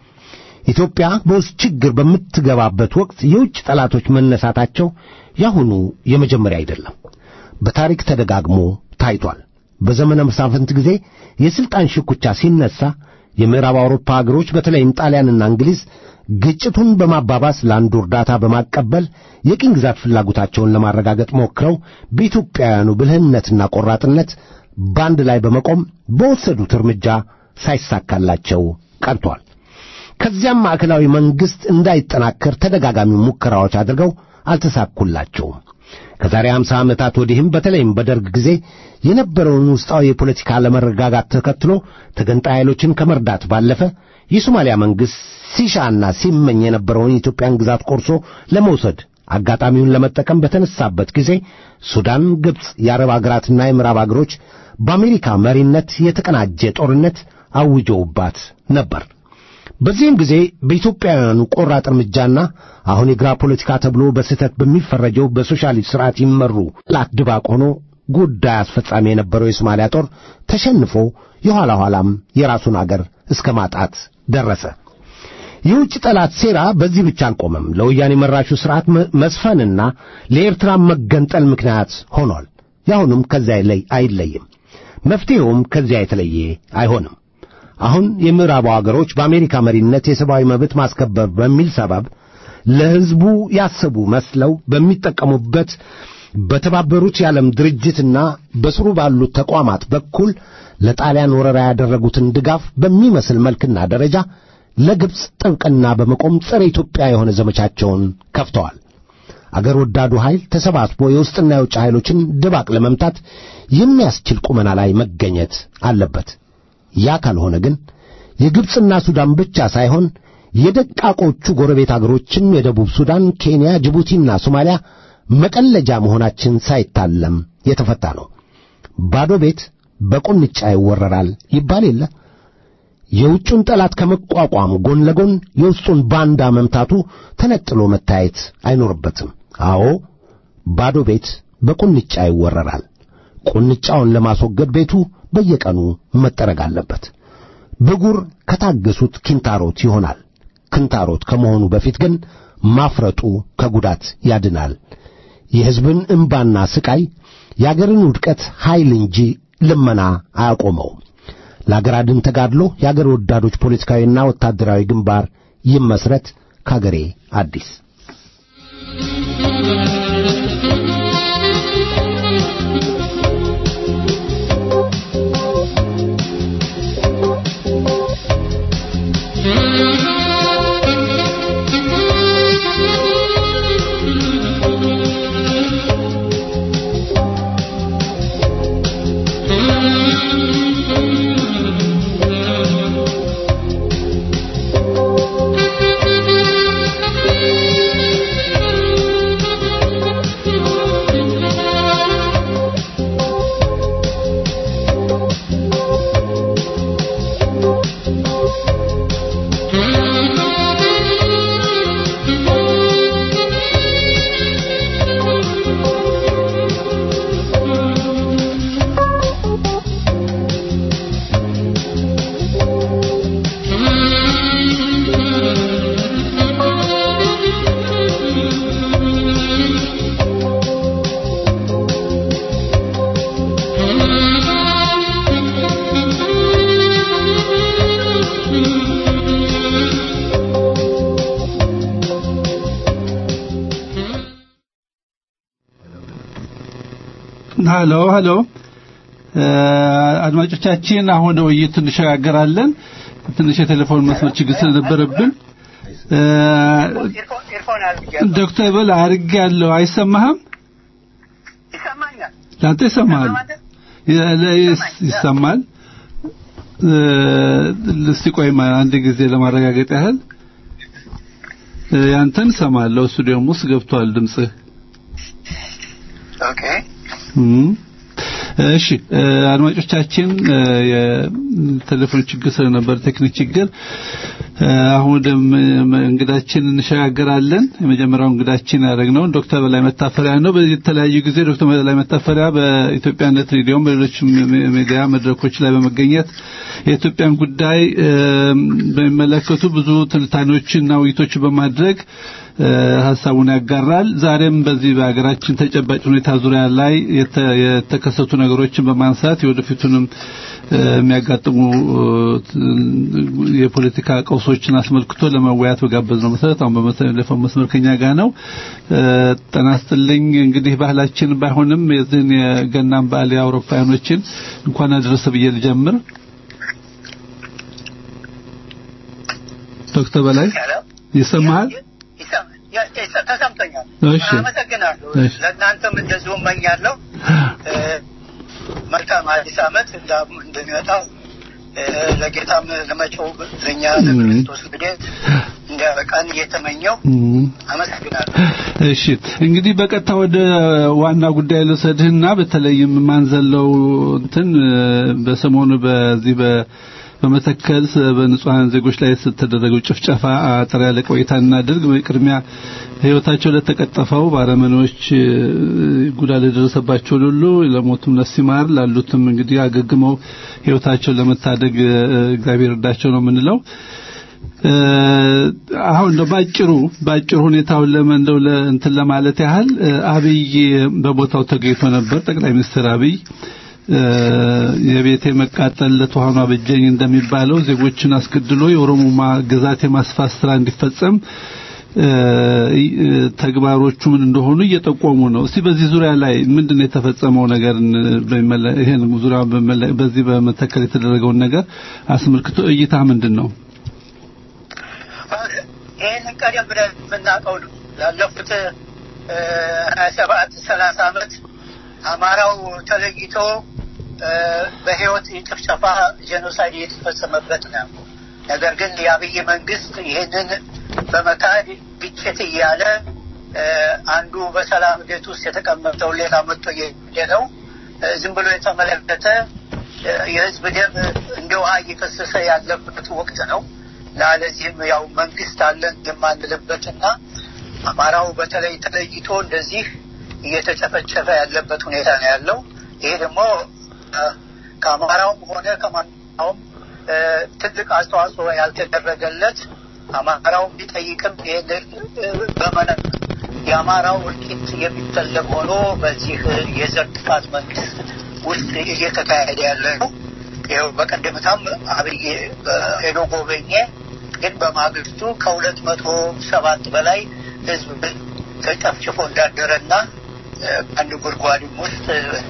ኢትዮጵያ በውስጥ ችግር በምትገባበት ወቅት የውጭ ጠላቶች መነሳታቸው ያሁኑ የመጀመሪያ አይደለም። በታሪክ ተደጋግሞ ታይቷል። በዘመነ መሳፍንት ጊዜ የሥልጣን ሽኩቻ ሲነሳ የምዕራብ አውሮፓ አገሮች በተለይም ጣሊያንና እንግሊዝ ግጭቱን በማባባስ ለአንዱ እርዳታ በማቀበል የቅኝ ግዛት ፍላጎታቸውን ለማረጋገጥ ሞክረው በኢትዮጵያውያኑ ብልህነትና ቆራጥነት በአንድ ላይ በመቆም በወሰዱት እርምጃ ሳይሳካላቸው ቀርቷል። ከዚያም ማዕከላዊ መንግሥት እንዳይጠናከር ተደጋጋሚ ሙከራዎች አድርገው አልተሳኩላቸውም። ከዛሬ አምሳ ዓመታት ወዲህም በተለይም በደርግ ጊዜ የነበረውን ውስጣዊ የፖለቲካ አለመረጋጋት ተከትሎ ተገንጣይ ኃይሎችን ከመርዳት ባለፈ የሶማሊያ መንግሥት ሲሻና ሲመኝ የነበረውን የኢትዮጵያን ግዛት ቆርሶ ለመውሰድ አጋጣሚውን ለመጠቀም በተነሳበት ጊዜ ሱዳን፣ ግብፅ፣ የአረብ አገራትና የምዕራብ አገሮች በአሜሪካ መሪነት የተቀናጀ ጦርነት አውጀውባት ነበር። በዚህም ጊዜ በኢትዮጵያውያኑ ቆራጥ እርምጃና አሁን የግራ ፖለቲካ ተብሎ በስህተት በሚፈረጀው በሶሻሊስት ሥርዓት ይመሩ ላት ድባቅ ሆኖ ጉዳይ አስፈጻሚ የነበረው የሶማሊያ ጦር ተሸንፎ የኋላ ኋላም የራሱን አገር እስከ ማጣት ደረሰ። የውጭ ጠላት ሴራ በዚህ ብቻ አልቆመም። ለወያኔ መራሹ ሥርዓት መስፈንና ለኤርትራ መገንጠል ምክንያት ሆኗል። ያሁንም ከዚያ ላይ አይለይም። መፍትሔውም ከዚያ የተለየ አይሆንም። አሁን የምዕራቡ አገሮች በአሜሪካ መሪነት የሰብአዊ መብት ማስከበር በሚል ሰበብ ለሕዝቡ ያሰቡ መስለው በሚጠቀሙበት በተባበሩት የዓለም ድርጅትና በስሩ ባሉት ተቋማት በኩል ለጣሊያን ወረራ ያደረጉትን ድጋፍ በሚመስል መልክና ደረጃ ለግብፅ ጥብቅና በመቆም ጸረ ኢትዮጵያ የሆነ ዘመቻቸውን ከፍተዋል። አገር ወዳዱ ኃይል ተሰባስቦ የውስጥና የውጭ ኃይሎችን ድባቅ ለመምታት የሚያስችል ቁመና ላይ መገኘት አለበት። ያ ካልሆነ ግን የግብፅና ሱዳን ብቻ ሳይሆን የደቃቆቹ ጎረቤት አገሮችም የደቡብ ሱዳን፣ ኬንያ፣ ጅቡቲና ሶማሊያ መቀለጃ መሆናችን ሳይታለም የተፈታ ነው። ባዶ ቤት በቁንጫ ይወረራል ይባል የለ። የውጩን ጠላት ከመቋቋም ጎን ለጎን የውስጡን ባንዳ መምታቱ ተነጥሎ መታየት አይኖርበትም። አዎ ባዶ ቤት በቁንጫ ይወረራል። ቁንጫውን ለማስወገድ ቤቱ በየቀኑ መጠረግ አለበት። ብጉር ከታገሱት ኪንታሮት ይሆናል። ክንታሮት ከመሆኑ በፊት ግን ማፍረጡ ከጉዳት ያድናል። የሕዝብን እምባና ስቃይ የአገርን ውድቀት ኃይል እንጂ ልመና አያቆመውም። ለአገር አድን ተጋድሎ የአገር ወዳዶች ፖለቲካዊና ወታደራዊ ግንባር ይመስረት። ከአገሬ አዲስ ሀሎ ሀሎ አድማጮቻችን አሁን ወደ ውይይት እንሸጋገራለን ትንሽ የቴሌፎን መስመር ችግር ስለነበረብን ዶክተር በል አድርጌያለሁ አይሰማህም ይሰማኛል ያንተ ይሰማል ይሰማል። እስቲ ቆይ አንድ ጊዜ ለማረጋገጥ ያህል ያንተን ሰማለሁ። ስቱዲዮም ውስጥ ገብቷል ድምጽህ። ኦኬ እሺ አድማጮቻችን የቴሌፎን ችግር ስለነበር ቴክኒክ ችግር አሁን ወደ እንግዳችን እንሸጋገራለን። የመጀመሪያው እንግዳችን ያደረግነው ዶክተር በላይ መታፈሪያ ነው። በተለያዩ ጊዜ ዶክተር በላይ መታፈሪያ በኢትዮጵያነት ሬዲዮም በሌሎች ሚዲያ መድረኮች ላይ በመገኘት የኢትዮጵያን ጉዳይ በሚመለከቱ ብዙ ትንታኔዎችና ውይይቶች በማድረግ ሀሳቡን ያጋራል። ዛሬም በዚህ በሀገራችን ተጨባጭ ሁኔታ ዙሪያ ላይ የተከሰቱ ነገሮችን በማንሳት የወደፊቱንም የሚያጋጥሙ የፖለቲካ ቀውሶችን አስመልክቶ ለመወያየት በጋበዝ ነው መሰረት አሁን በመተለፈው መስመር ከኛ ጋር ነው። ጤና ይስጥልኝ። እንግዲህ ባህላችን ባይሆንም የዚህን የገናን በዓል የአውሮፓውያኖችን እንኳን አደረሰ ብዬ ልጀምር። ዶክተር በላይ ይሰማሃል? ተሰምቶኛል። እሺ አመሰግናለሁ። ለእናንተም እንደዚሁ እመኛለሁ። መልካም አዲስ ዓመት እንደሚመጣው ለጌታም ለመጪው ለእኛ ለክርስቶስ ልደት እንዲያበቃን እየተመኘው አመሰግናለሁ። እሺ እንግዲህ በቀጥታ ወደ ዋና ጉዳይ ልውሰድህና በተለይም ማንዘለው እንትን በሰሞኑ በዚህ በ በመተከል በንጹሃን ዜጎች ላይ የተደረገው ጭፍጨፋ አጠር ያለ ቆይታ እናድርግ። በቅድሚያ ህይወታቸው ለተቀጠፈው ባረመኔዎች ጉዳት ለደረሰባቸው ሁሉ ለሞቱም ነፍስ ይማር፣ ላሉትም እንግዲህ አገግመው ህይወታቸውን ለመታደግ እግዚአብሔር እርዳቸው ነው የምንለው። አሁን ነው ባጭሩ ባጭሩ ሁኔታውን ለመንደው እንትን ለማለት ያህል አብይ በቦታው ተገኝቶ ነበር። ጠቅላይ ሚኒስትር አብይ የቤቴ መቃጠል ለተዋኑ አበጀኝ እንደሚባለው ዜጎችን አስገድሎ የኦሮሞማ ግዛት የማስፋት ስራ እንዲፈጸም ተግባሮቹ ምን እንደሆኑ እየጠቆሙ ነው። እስቲ በዚህ ዙሪያ ላይ ምንድን ነው የተፈጸመው ነገር ይሄን ዙሪያ በዚህ በመተከል የተደረገውን ነገር አስመልክቶ እይታ ምንድን ነው? ይህንን ቀደም ብለን የምናውቀው ነው። ላለፉት ሀያ ሰባት ሰላሳ ዓመት አማራው ተለይቶ በህይወት ጭፍጨፋ ጄኖሳይድ የተፈጸመበት ነው። ነገር ግን የአብይ መንግስት ይህንን በመካድ ግጭት እያለ አንዱ በሰላም ቤት ውስጥ የተቀመጠው ሌላ መጥቶ የሄደው ዝም ብሎ የተመለከተ የህዝብ ደም እንደ ውሃ እየፈሰሰ ያለበት ወቅት ነው እና ለዚህም ያው መንግስት አለን የማንልበትና አማራው በተለይ ተለይቶ እንደዚህ እየተጨፈጨፈ ያለበት ሁኔታ ነው ያለው። ይሄ ደግሞ ከአማራውም ሆነ ከማናውም ትልቅ አስተዋጽኦ ያልተደረገለት አማራው ቢጠይቅም በመነ የአማራው እልቂት የሚፈለግ ሆኖ በዚህ የዘር ጥፋት መንግስት ውስጥ እየተካሄደ ያለ ነው። ይኸው በቀደምታም አብይ ሄዶ ጎበኘ። ግን በማግስቱ ከሁለት መቶ ሰባት በላይ ህዝብ ተጨፍጭፎ እንዳደረና አንድ ጉድጓድም ውስጥ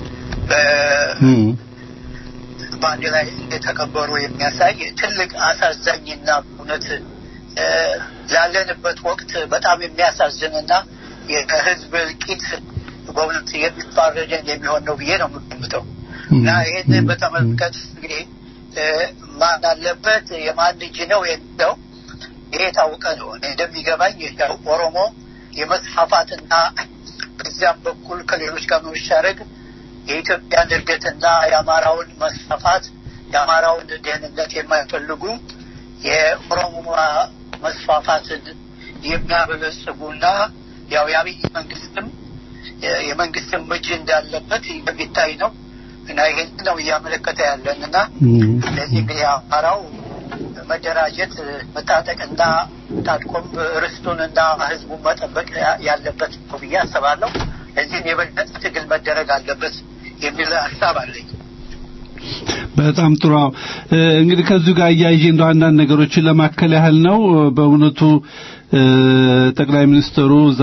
በአንድ ላይ እንደተቀበሩ የሚያሳይ ትልቅ አሳዛኝና እውነት ላለንበት ወቅት በጣም የሚያሳዝንና የህዝብ እልቂት በእውነት የሚፋረደን የሚሆን ነው ብዬ ነው የምገምተው እና ይህን በተመለከት እንግዲህ ማን አለበት የማን እጅ ነው የሚለው ይሄ የታወቀ ነው። እንደሚገባኝ ያው ኦሮሞ የመስፋፋትና በዚያም በኩል ከሌሎች ጋር መሻረግ የኢትዮጵያን እድገትና የአማራውን መስፋፋት የአማራውን ደህንነት የማይፈልጉ የኦሮሞ መስፋፋትን የሚያበለጽጉና ያው የአብይ መንግስትም የመንግስትም እጅ እንዳለበት የሚታይ ነው እና ይህን ነው እያመለከተ ያለን እና ስለዚህ እንግዲህ አማራው መደራጀት መታጠቅና ታጥቆም ርስቱንና ህዝቡን መጠበቅ ያለበት ነው ብዬ አስባለሁ። እዚህም የበለጠ ትግል መደረግ አለበት የሚል ሀሳብ አለኝ። በጣም ጥሩ። እንግዲህ ከዚሁ ጋር እያይዤ እንደው አንዳንድ ነገሮችን ለማከል ያህል ነው። በእውነቱ ጠቅላይ ሚኒስትሩ እዛ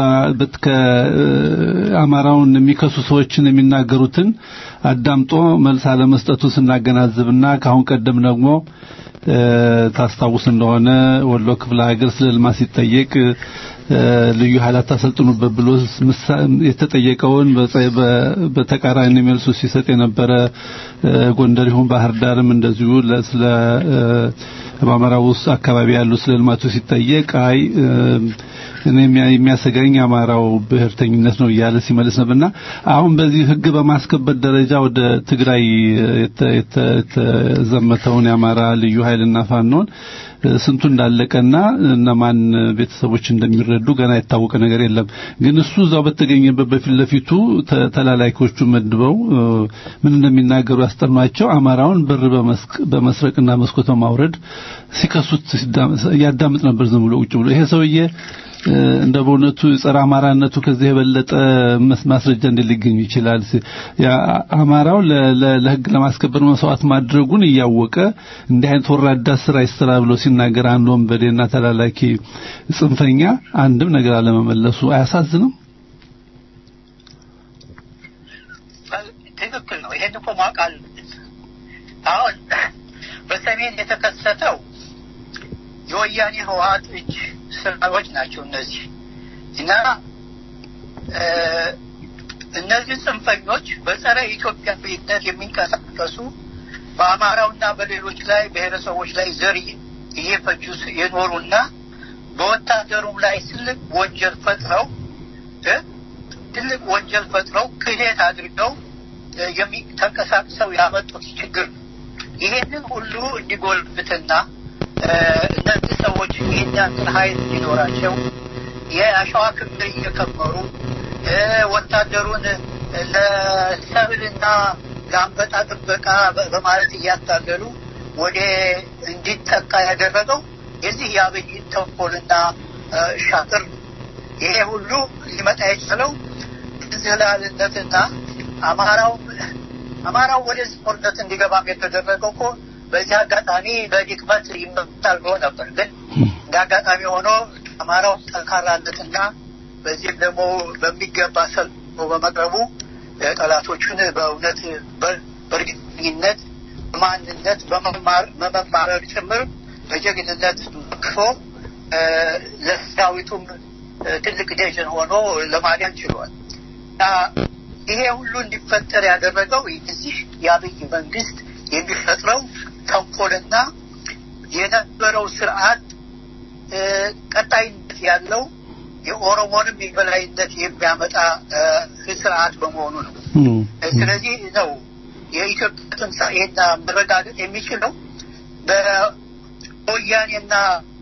ከአማራውን የሚከሱ ሰዎችን የሚናገሩትን አዳምጦ መልስ አለመስጠቱ ስናገናዝብና ከአሁን ቀደም ደግሞ ታስታውስ እንደሆነ ወሎ ክፍለ ሀገር ስለ ልማት ሲጠየቅ ልዩ ኃይላት ታሰልጥኑበት ብሎ የተጠየቀውን በተቃራኒ መልሱ ሲሰጥ የነበረ ጎንደር ይሁን ባህር ዳርም እንደዚሁ ስለ በአማራ ውስጥ አካባቢ ያሉ ስለ ልማቱ ሲጠየቅ አይ እኔ የሚያሰጋኝ የአማራው ብሔርተኝነት ነው እያለ ሲመልስ ነበርና አሁን በዚህ ሕግ በማስከበር ደረጃ ወደ ትግራይ የተዘመተውን የአማራ ልዩ ኃይልና ፋኖን ስንቱ እንዳለቀና እነማን ቤተሰቦች እንደሚረዱ ገና የታወቀ ነገር የለም። ግን እሱ እዛው በተገኘበት በፊት ለፊቱ ተላላኪዎቹ መድበው ምን እንደሚናገሩ ያስጠኗቸው አማራውን በር በመስረቅና መስኮት በማውረድ ሲከሱት ያዳምጥ ነበር ዝም ብሎ ቁጭ ብሎ ይሄ ሰውዬ እንደ በእውነቱ ጸረ አማራነቱ ከዚህ የበለጠ ማስረጃ እንዴት ሊገኝ ይችላል? አማራው ለህግ ለማስከበር መስዋዕት ማድረጉን እያወቀ እንዲህ አይነት ወራዳ ስራ ይስራ ብሎ ሲናገር አንድ ወንበዴና ተላላኪ ጽንፈኛ አንድም ነገር አለመመለሱ አያሳዝንም? ትክክል ነው። ይሄን እኮ ማወቅ አለብን። አሁን በሰሜን የተከሰተው የወያኔ ህወሀት እጅ ስራዎች ናቸው እነዚህ እና እነዚህ ጽንፈኞች በጸረ ኢትዮጵያዊነት የሚንቀሳቀሱ በአማራውና በሌሎች ላይ ብሔረሰቦች ላይ ዘር እየፈጁ የኖሩና በወታደሩም ላይ ትልቅ ወንጀል ፈጥረው ትልቅ ወንጀል ፈጥረው ክህደት አድርገው ተንቀሳቅሰው ያመጡት ችግር ነው። ይሄንን ሁሉ እንዲጎልብትና እነዚህ ሰዎች ይህን ያክል ኃይል እንዲኖራቸው የአሸዋ ክምር እየከመሩ ወታደሩን ለሰብልና ለአንበጣ ጥበቃ በማለት እያታገሉ ወደ እንዲጠቃ ያደረገው የዚህ የአብይ ተንኮልና ሻጥር ይሄ ሁሉ ሊመጣ የቻለው እንዝላልነትና አማራው አማራው ወደዚህ ጦርነት እንዲገባም የተደረገው እኮ በዚህ አጋጣሚ በድክመት ይመጣል ብሎ ነበር። ግን እንደ አጋጣሚ ሆኖ አማራው ጠንካራነትና በዚህም ደግሞ በሚገባ ሰልፎ በመቅረቡ ጠላቶቹን በእውነት በእርግጠኝነት በማንነት በመማረር ጭምር በጀግንነት ክፎ ለሰራዊቱም ትልቅ ደጀን ሆኖ ለማዳን ችሏል። ይሄ ሁሉ እንዲፈጠር ያደረገው እዚህ የአብይ መንግስት የሚፈጥረው ተንኮልና የነበረው ስርዓት ቀጣይነት ያለው የኦሮሞንም የበላይነት የሚያመጣ ስርዓት በመሆኑ ነው። ስለዚህ ነው የኢትዮጵያ ትንሣኤና መረጋገጥ የሚችለው በወያኔና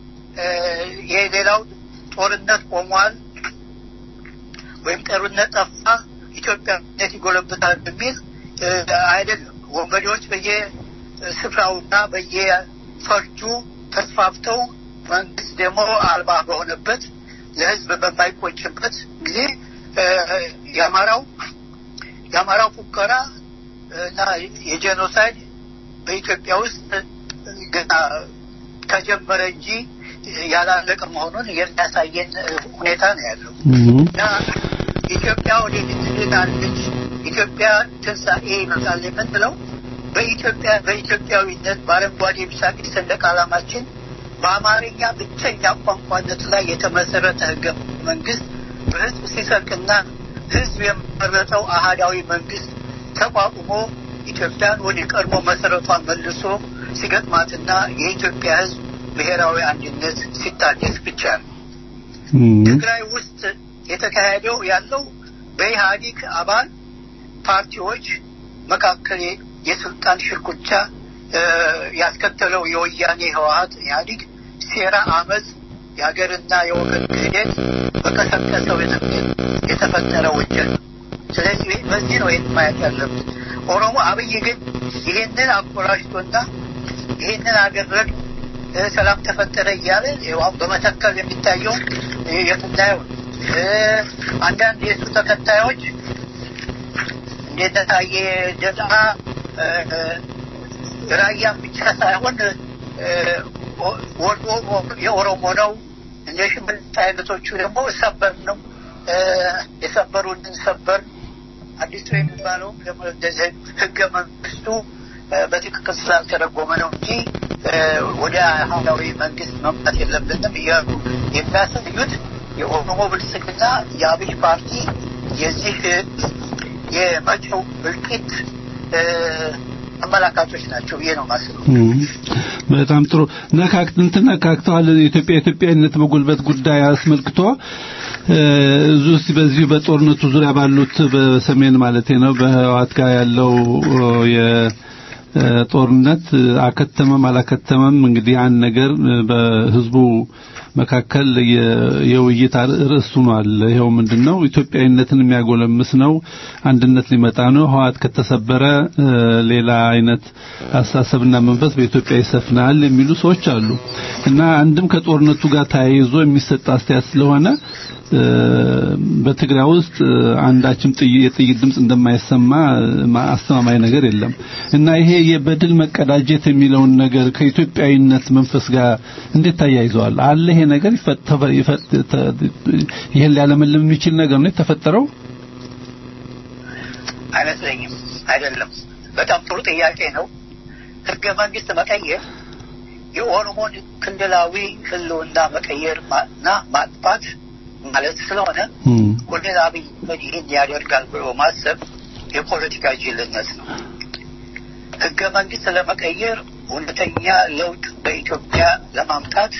የሌላው ጦርነት ቆሟል ወይም ጦርነት ጠፋ፣ ኢትዮጵያነት ይጎለብታል በሚል አይደለም። ወንበዴዎች በየስፍራውና በየፈርጁ ተስፋፍተው መንግስት ደግሞ አልባ በሆነበት ለህዝብ በማይቆጭበት ጊዜ የአማራው የአማራው ፉከራ እና የጄኖሳይድ በኢትዮጵያ ውስጥ ገና ተጀመረ እንጂ ያላለቀ መሆኑን የሚያሳየን ሁኔታ ነው ያለው እና ኢትዮጵያ ወደፊት ትሄዳለች፣ ኢትዮጵያ ትንሣኤ ይመጣል የምንለው በኢትዮጵያ በኢትዮጵያዊነት በአረንጓዴ ቢጫ ቀይ ሰንደቅ ዓላማችን በአማርኛ ብቸኛ ቋንቋነት ላይ የተመሰረተ ህገ መንግስት በህዝብ ሲሰርቅና ህዝብ የመረጠው አህዳዊ መንግስት ተቋቁሞ ኢትዮጵያን ወደ ቀድሞ መሰረቷን መልሶ ሲገጥማትና የኢትዮጵያ ህዝብ ብሔራዊ አንድነት ሲታደስ ብቻ ነው። ትግራይ ውስጥ የተካሄደው ያለው በኢህአዲግ አባል ፓርቲዎች መካከል የስልጣን ሽርኩቻ ያስከተለው የወያኔ ህወሀት ኢህአዲግ ሴራ፣ አመፅ፣ የሀገርና የወገን ክህደት በቀሰቀሰው የተፈጠረ ወንጀል ነው። ስለዚህ በዚህ ነው ይህን ማየት ያለብን። ኦሮሞ አብይ ግን ይህንን አኮላሽቶና ይህንን አገረድ ሰላም ተፈጠረ እያለ አሁን በመተከል የሚታየው የምናየው አንዳንድ የእሱ ተከታዮች እንደታየ ደጣ ራያም ብቻ ሳይሆን ወሎ የኦሮሞ ነው። እንደ ሽምልት አይነቶቹ ደግሞ ሰበር ነው የሰበሩንን ሰበር አዲሱ የሚባለው ደግሞ እንደዚህ ህገ መንግስቱ በትክክል ስላልተረጎመ ነው እንጂ ወደ ሀላዊ መንግስት መምጣት የለብንም እያሉ የሚያሳዩት የኦሮሞ ብልጽግና የአብይ ፓርቲ የዚህ የመጪው እልቂት አመላካቾች ናቸው ብዬ ነው ማስበው። በጣም ጥሩ ነካክት እንትን ነካክተዋል። የኢትዮጵያ ኢትዮጵያዊነት በጉልበት ጉዳይ አስመልክቶ እዙ በዚህ በጦርነቱ ዙሪያ ባሉት በሰሜን ማለት ነው በህዋት ጋር ያለው የጦርነት አከተመም አላከተመም እንግዲህ አንድ ነገር በህዝቡ መካከል የውይይት ርዕስ ሆኗል። ይኸው ምንድነው ኢትዮጵያዊነትን የሚያጎለምስ ነው፣ አንድነት ሊመጣ ነው። ህዋት ከተሰበረ ሌላ አይነት አስተሳሰብና መንፈስ በኢትዮጵያ ይሰፍናል የሚሉ ሰዎች አሉ እና አንድም ከጦርነቱ ጋር ተያይዞ የሚሰጥ አስተያየት ስለሆነ በትግራይ ውስጥ አንዳችም የጥይት ድምጽ እንደማይሰማ አስተማማኝ ነገር የለም እና ይሄ የበድል መቀዳጀት የሚለውን ነገር ከኢትዮጵያዊነት መንፈስ ጋር እንዴት ታያይዘዋል? አለ ይሄ ነገር ይሄን ሊያለመልም የሚችል ነገር ነው የተፈጠረው? አይመስለኝም። አይደለም። በጣም ጥሩ ጥያቄ ነው። ህገ መንግስት መቀየር የኦሮሞን ክልላዊ ህልውና መቀየር እና ማጥፋት ማለት ስለሆነ ኮሎኔል አብይ ይህን ያደርጋል ብሎ ማሰብ የፖለቲካ ጅልነት ነው። ህገ መንግስት ለመቀየር እውነተኛ ለውጥ በኢትዮጵያ ለማምጣት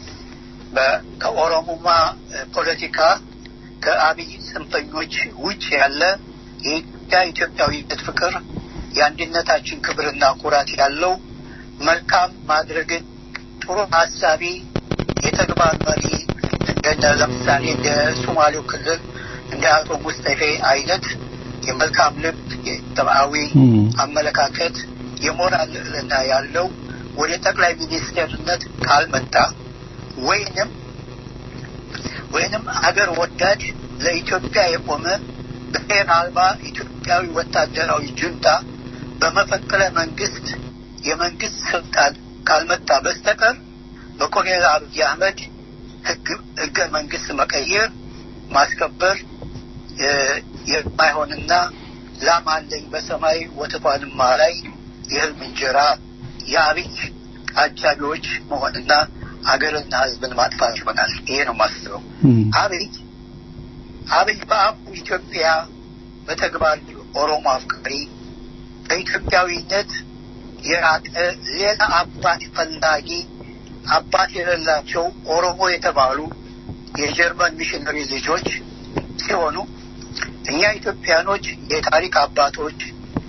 ከኦሮሞማ ፖለቲካ ከአብይ ጽንፈኞች ውጭ ያለ የኢትዮጵያ ኢትዮጵያዊነት ፍቅር የአንድነታችን ክብርና ኩራት ያለው መልካም ማድረግን ጥሩ ሀሳቢ የተግባር መሪ እንደነ ለምሳሌ እንደ ሶማሌው ክልል እንደ አቶ ሙስጠፌ አይነት የመልካም ልብ የሰብአዊ አመለካከት የሞራል ልዕልና ያለው ወደ ጠቅላይ ሚኒስትርነት ካልመጣ ወይንም ወይንም አገር ወዳድ ለኢትዮጵያ የቆመ ብሔር አልባ ኢትዮጵያዊ ወታደራዊ ጁንታ በመፈንቅለ መንግስት የመንግስት ስልጣን ካልመጣ በስተቀር በኮሎኔል አብይ አህመድ ህገ መንግስት መቀየር ማስከበር የማይሆንና ላም አለኝ በሰማይ ወተቷንማ ላይ የህልም እንጀራ የአብይ አጃቢዎች መሆንና አገርና ህዝብን ማጥፋት ይሆናል። ይሄ ነው ማስበው። አብይ አብይ በአፉ ኢትዮጵያ በተግባር ኦሮሞ አፍቃሪ በኢትዮጵያዊነት የራቀ ሌላ አባት ፈላጊ አባት የሌላቸው ኦሮሞ የተባሉ የጀርመን ሚሽነሪ ልጆች ሲሆኑ እኛ ኢትዮጵያኖች የታሪክ አባቶች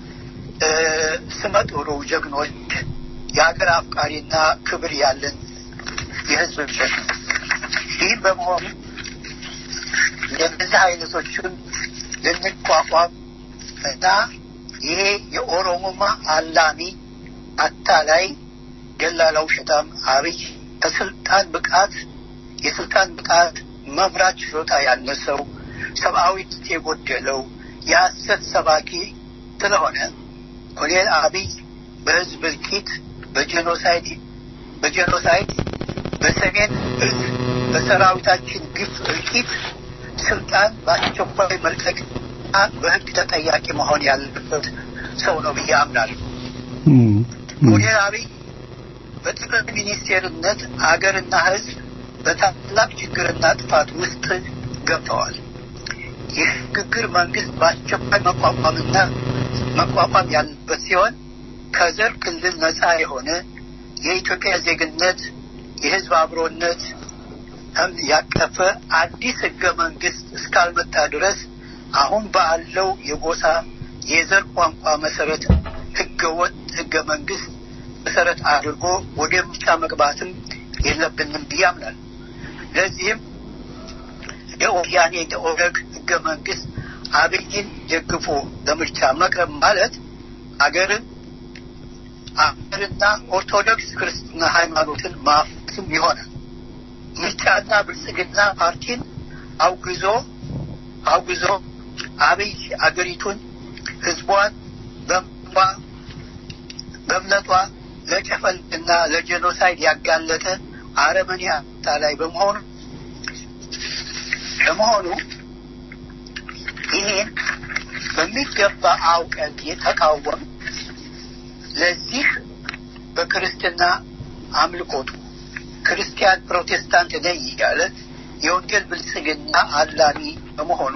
ስመጥሩ ጀግኖች የሀገር አፍቃሪና ክብር ያለን የህዝብ ልጆች ነው። ይህ በመሆኑ እንደዚህ አይነቶቹን ልንቋቋም እና ይሄ የኦሮሞማ አላሚ አታላይ ደላላ ውሸታም አብይ ከስልጣን ብቃት የስልጣን ብቃት መምራት ችሎታ ያነሰው ሰብአዊነት የጎደለው የሐሰት ሰባኪ ስለሆነ ኮሎኔል አብይ በህዝብ እልቂት በጄኖሳይድ በጄኖሳይድ በሰሜን እዝ በሰራዊታችን ግፍ እልቂት ስልጣን በአስቸኳይ መልቀቅ በህግ ተጠያቂ መሆን ያለበት ሰው ነው ብዬ አምናለሁ። ኮሎኔል አብይ በጠቅላይ ሚኒስቴርነት አገርና ህዝብ በታላቅ ችግርና ጥፋት ውስጥ ገብተዋል። የሽግግር መንግስት በአስቸኳይ መቋቋምና መቋቋም ያለበት ሲሆን ከዘር ክልል ነፃ የሆነ የኢትዮጵያ ዜግነት የህዝብ አብሮነት ያቀፈ አዲስ ህገ መንግስት እስካልመጣ ድረስ አሁን ባለው የጎሳ የዘር ቋንቋ መሰረት ህገ ወጥ ህገ መንግስት መሰረት አድርጎ ወደ ምርጫ መግባትም የለብንም ብዬ አምናለሁ። ለዚህም የወያኔ የኦነግ ህገ መንግስት አብይን ደግፎ ለምርጫ መቅረብ ማለት አገርን አገርና ኦርቶዶክስ ክርስትና ሃይማኖትን ማፍስም ይሆናል። ምርጫና ብልጽግና ፓርቲን አውግዞ አውግዞ አብይ አገሪቱን ህዝቧን በምባ በእምነቷ ለጨፈልና ለጄኖሳይድ ያጋለጠ አረመኔ ላይ በመሆኑ በመሆኑ ይሄን በሚገባ አውቀን የተቃወም ለዚህ በክርስትና አምልኮቱ ክርስቲያን ፕሮቴስታንት ነኝ እያለ የወንጌል ብልጽግና አላሚ በመሆኑ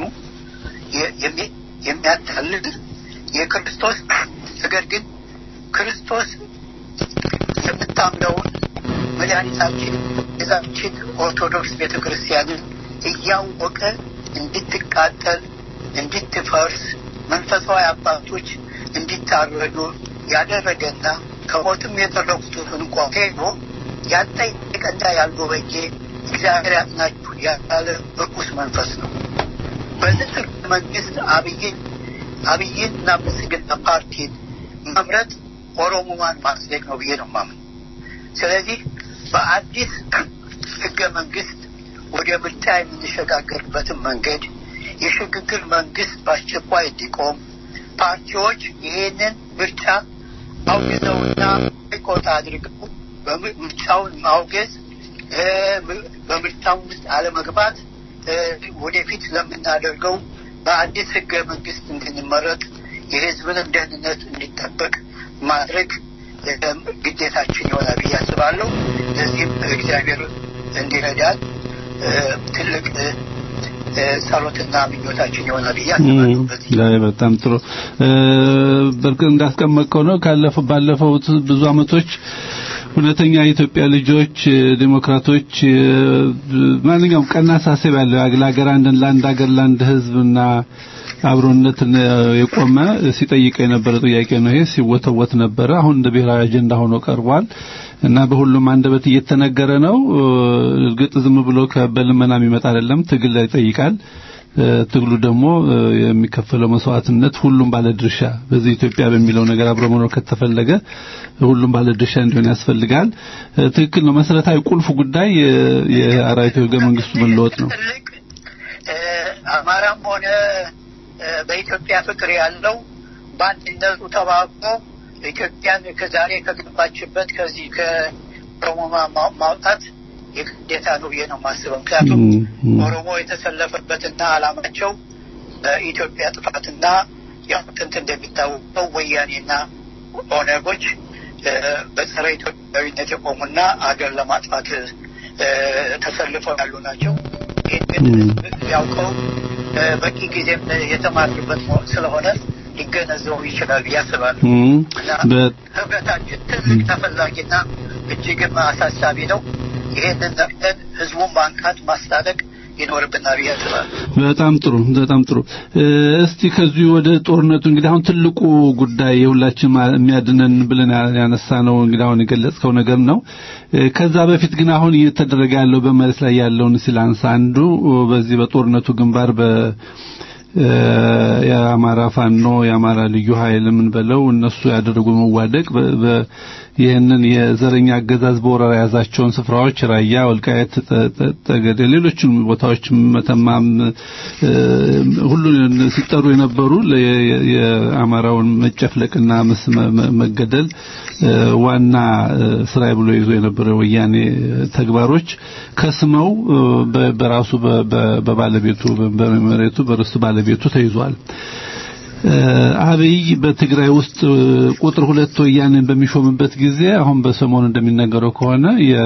የሚያታልል የክርስቶስ ነገር ግን ክርስቶስ የምታምነውን መድኃኒታችን ቤዛችን ኦርቶዶክስ ቤተ ክርስቲያንን እያወቀ እንድትቃጠል እንድትፈርስ መንፈሳዊ አባቶች እንዲታረዱ ያደረገና ከሞትም የተረፉትን እንኳ ሄዶ ያልጠየቀና ያልጎበኘ እግዚአብሔር ያጽናችሁ ያለ ርኩስ መንፈስ ነው። በዚህ መንግስት አብይን አብይንና ብልጽግና ፓርቲን መምረጥ ኦሮሞማን ማጽደቅ ነው ብዬ ነው ማምን። ስለዚህ በአዲስ ህገ መንግስት ወደ ምርጫ የምንሸጋገርበትን መንገድ የሽግግር መንግስት በአስቸኳይ እንዲቆም ፓርቲዎች ይሄንን ምርጫ አውግዘውና ቆጣ አድርገው ምርጫውን ማውገዝ በምርጫው ውስጥ አለመግባት ወደፊት ለምናደርገው በአዲስ ህገ መንግስት እንድንመረጥ የህዝብንም ደህንነት እንዲጠበቅ ማድረግ ግዴታችን ይሆናል ብዬ አስባለሁ። ለዚህም እግዚአብሔር እንዲረዳን ትልቅ ጸሎትና ምኞታችን ይሆናል ብዬ አስባለሁ። በጣም ጥሩ። በእርግጥ እንዳስቀመጥከው ነው ካለፈው ባለፈው ብዙ አመቶች እውነተኛ የኢትዮጵያ ልጆች ዲሞክራቶች ማንኛውም ቀና አሳሰብ ያለው ለሀገር አንድ ለአንድ ሀገር ለአንድ ህዝብና አብሮነትን የቆመ ሲጠይቅ የነበረ ጥያቄ ነው። ይሄ ሲወተወት ነበረ። አሁን እንደ ብሔራዊ አጀንዳ ሆኖ ቀርቧል እና በሁሉም አንደበት እየተነገረ ነው። እርግጥ ዝም ብሎ በልመና የሚመጣ አይደለም፣ ትግል ይጠይቃል። ትግሉ ደግሞ የሚከፈለው መስዋዕትነት ሁሉም ባለድርሻ በዚህ ኢትዮጵያ በሚለው ነገር አብሮ መኖር ከተፈለገ ሁሉም ባለድርሻ እንዲሆን ያስፈልጋል። ትክክል ነው። መሰረታዊ ቁልፍ ጉዳይ የአራዊቱ ህገ መንግስቱ መለወጥ ነው። አማራም ሆነ በኢትዮጵያ ፍቅር ያለው በአንድነቱ ተባብሮ ኢትዮጵያን ከዛሬ ከገባችበት ከዚህ ከኦሮሞ ማውጣት የግዴታ ነው ብዬ ነው የማስበው። ምክንያቱም ኦሮሞ የተሰለፈበትና አላማቸው በኢትዮጵያ ጥፋትና ያው ጥንት እንደሚታወቀው ወያኔና ኦነጎች በጸረ ኢትዮጵያዊነት የቆሙና አገር ለማጥፋት ተሰልፈው ያሉ ናቸው። ይህን ያውቀው በቂ ጊዜም የተማርበት ስለሆነ ሊገነዘቡ ይችላል ብዬ አስባለሁ። ህብረታችን ትልቅ ተፈላጊና እጅግም አሳሳቢ ነው። ይሄንን ነቅተን ህዝቡን ማንቃት ማስታጠቅ ይኖርብናል ብዬ አስባለሁ። በጣም ጥሩ በጣም ጥሩ። እስቲ ከዚህ ወደ ጦርነቱ እንግዲህ አሁን ትልቁ ጉዳይ የሁላችን የሚያድነን ብለን ያነሳ ነው እንግዲህ አሁን የገለጽከው ነገር ነው። ከዛ በፊት ግን አሁን እየተደረገ ያለው በመሬት ላይ ያለውን ሲላንስ አንዱ በዚህ በጦርነቱ ግንባር በ የአማራ ፋኖ የአማራ ልዩ ኃይል ምን በለው እነሱ ያደረጉ መዋደቅ ይህንን የዘረኛ አገዛዝ በወረራ የያዛቸውን ስፍራዎች ራያ፣ ወልቃየት፣ ጠገዴ፣ ሌሎችም ቦታዎች መተማም ሁሉ ሲጠሩ የነበሩ የአማራውን መጨፍለቅና መገደል ዋና ስራዬ ብሎ ይዞ የነበረ ወያኔ ተግባሮች ከስመው በራሱ በባለቤቱ በመሬቱ በርስቱ ባለቤቱ ተይዟል። አብይ በትግራይ ውስጥ ቁጥር ሁለት ወያኔን በሚሾምበት ጊዜ አሁን በሰሞኑ እንደሚነገረው ከሆነ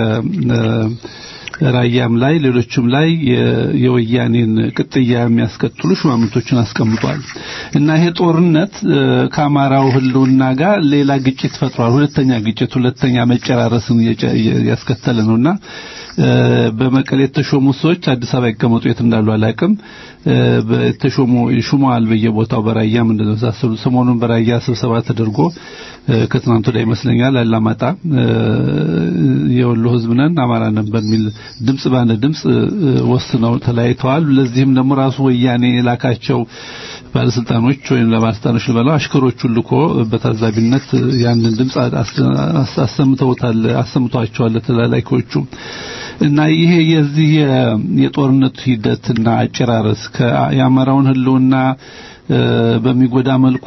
ራያም ላይ ሌሎችም ላይ የወያኔን ቅጥያ የሚያስከትሉ ሹማምንቶችን አስቀምጧል እና ይሄ ጦርነት ከአማራው ሕልውና ጋር ሌላ ግጭት ፈጥሯል። ሁለተኛ ግጭት፣ ሁለተኛ መጨራረስን ያስከተለ ነውና በመቀሌ የተሾሙ ሰዎች አዲስ አበባ ይቀመጡ የት እንዳሉ አላውቅም። በተሾሙ ሹመዋል በየቦታው በራያም እንደመሳሰሉ ሰሞኑን በራያ ስብሰባ ተደርጎ ከትናንት ወዲያ ይመስለኛል አላማጣ የወሎ ህዝብ ነን አማራ ነን በሚል ድምጽ ባንድ ድምጽ ወስነው ተለያይተዋል። ለዚህም ደግሞ ራሱ ወያኔ የላካቸው ባለስልጣኖች ወይም ለባለስልጣኖች ልበለው አሽከሮቹን ልኮ በታዛቢነት ያንን ድምጽ አሰምተውታል አሰምቷቸዋል ለተላላኪዎቹ እና ይሄ የዚህ የጦርነቱ ሂደትና አጨራረስ የአማራውን ህልውና በሚጎዳ መልኩ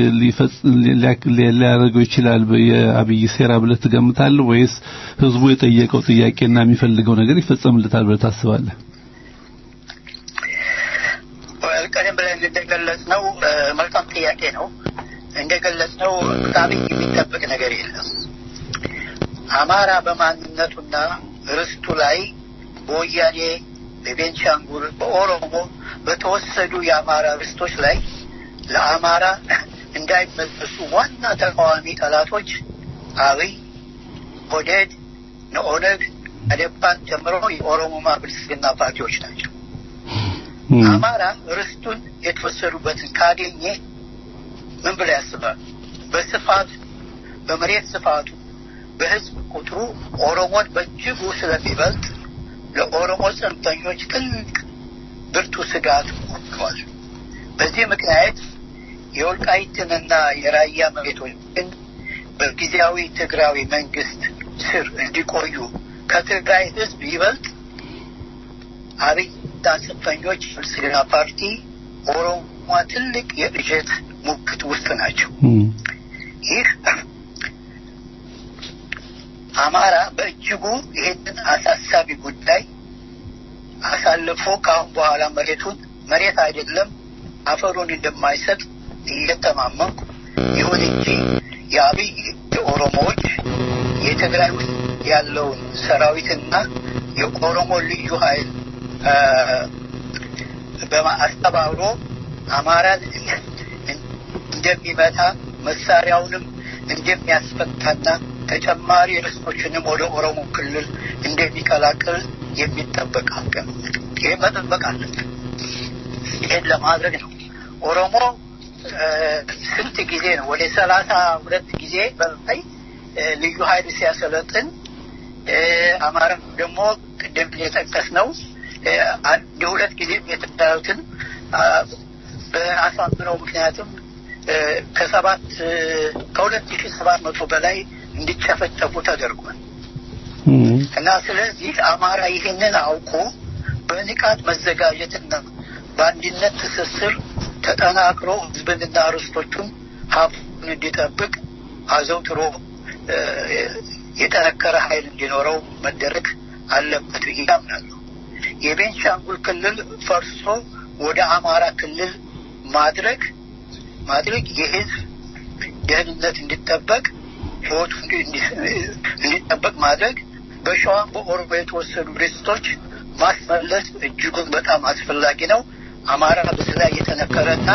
ሊያደርገው ይችላል የአብይ ሴራ ብለህ ትገምታለህ ወይስ ህዝቡ የጠየቀው ጥያቄና የሚፈልገው ነገር ይፈጸምለታል ብለህ ታስባለህ? ቀደም ብለን እንደገለጽ ነው መልካም ጥያቄ ነው። እንደገለጽ ነው ከአብይ የሚጠበቅ ነገር የለም። አማራ በማንነቱና ርስቱ ላይ በወያኔ በቤንሻንጉል፣ በኦሮሞ በተወሰዱ የአማራ ርስቶች ላይ ለአማራ እንዳይመለሱ ዋና ተቃዋሚ ጠላቶች አብይ፣ ኦህዴድ፣ ነኦነግ፣ አዴፓን ጨምሮ የኦሮሞማ ብልጽግና ፓርቲዎች ናቸው። አማራ ርስቱን የተወሰዱበትን ካገኘ ምን ብለው ያስባሉ? በስፋቱ በመሬት ስፋቱ በህዝብ ቁጥሩ ኦሮሞን በእጅጉ ስለሚበልጥ ለኦሮሞ ጽንፈኞች ትልቅ ብርቱ ስጋት ሆኗል። በዚህ ምክንያት የወልቃይትንና የራያ መሬቶችን በጊዜያዊ ትግራዊ መንግስት ስር እንዲቆዩ ከትግራይ ህዝብ ይበልጥ አብይና ጽንፈኞች ብልጽግና ፓርቲ ኦሮሞ ትልቅ የእጀት ሙግት ውስጥ ናቸው። ይህ አማራ በእጅጉ ይህንን አሳሳቢ ጉዳይ አሳልፎ ከአሁን በኋላ መሬቱን መሬት አይደለም አፈሩን እንደማይሰጥ እየተማመንኩ ይሁን እንጂ የአብይ የኦሮሞዎች የትግራይ ውስጥ ያለውን ሰራዊትና የኦሮሞ ልዩ ኃይል በማስተባብሮ አማራን እንደሚመታ መሳሪያውንም እንደሚያስፈታና ተጨማሪ ርስቶችንም ወደ ኦሮሞ ክልል እንደሚቀላቅል የሚጠበቅ ሀቅ ነው። ይህ መጠበቅ አለብን። ይህን ለማድረግ ነው ኦሮሞ ስንት ጊዜ ነው ወደ ሰላሳ ሁለት ጊዜ በላይ ልዩ ኃይል ሲያሰለጥን አማራ ደግሞ ቅድም የጠቀስ ነው አንድ ሁለት ጊዜ የተዳዩትን በአሳምነው ምክንያትም ከሰባት ከሁለት ሺህ ሰባት መቶ በላይ እንዲጨፈጨፉ ተደርጓል እና ስለዚህ አማራ ይህንን አውቆ በንቃት መዘጋጀትና በአንድነት ትስስር ተጠናክሮ ህዝብንና ርስቶቹን ሀብቱን እንዲጠብቅ አዘውትሮ የጠነከረ ኃይል እንዲኖረው መደረግ አለበት ብዬ አምናለሁ። የቤንሻንጉል ክልል ፈርሶ ወደ አማራ ክልል ማድረግ ማድረግ የህዝብ ደህንነት እንዲጠበቅ ህይወቱ እንዲጠበቅ ማድረግ በሸዋም በኦሮሞ የተወሰዱ ርስቶች ማስመለስ እጅጉን በጣም አስፈላጊ ነው። አማራ በዚህ ላይ የተነከረና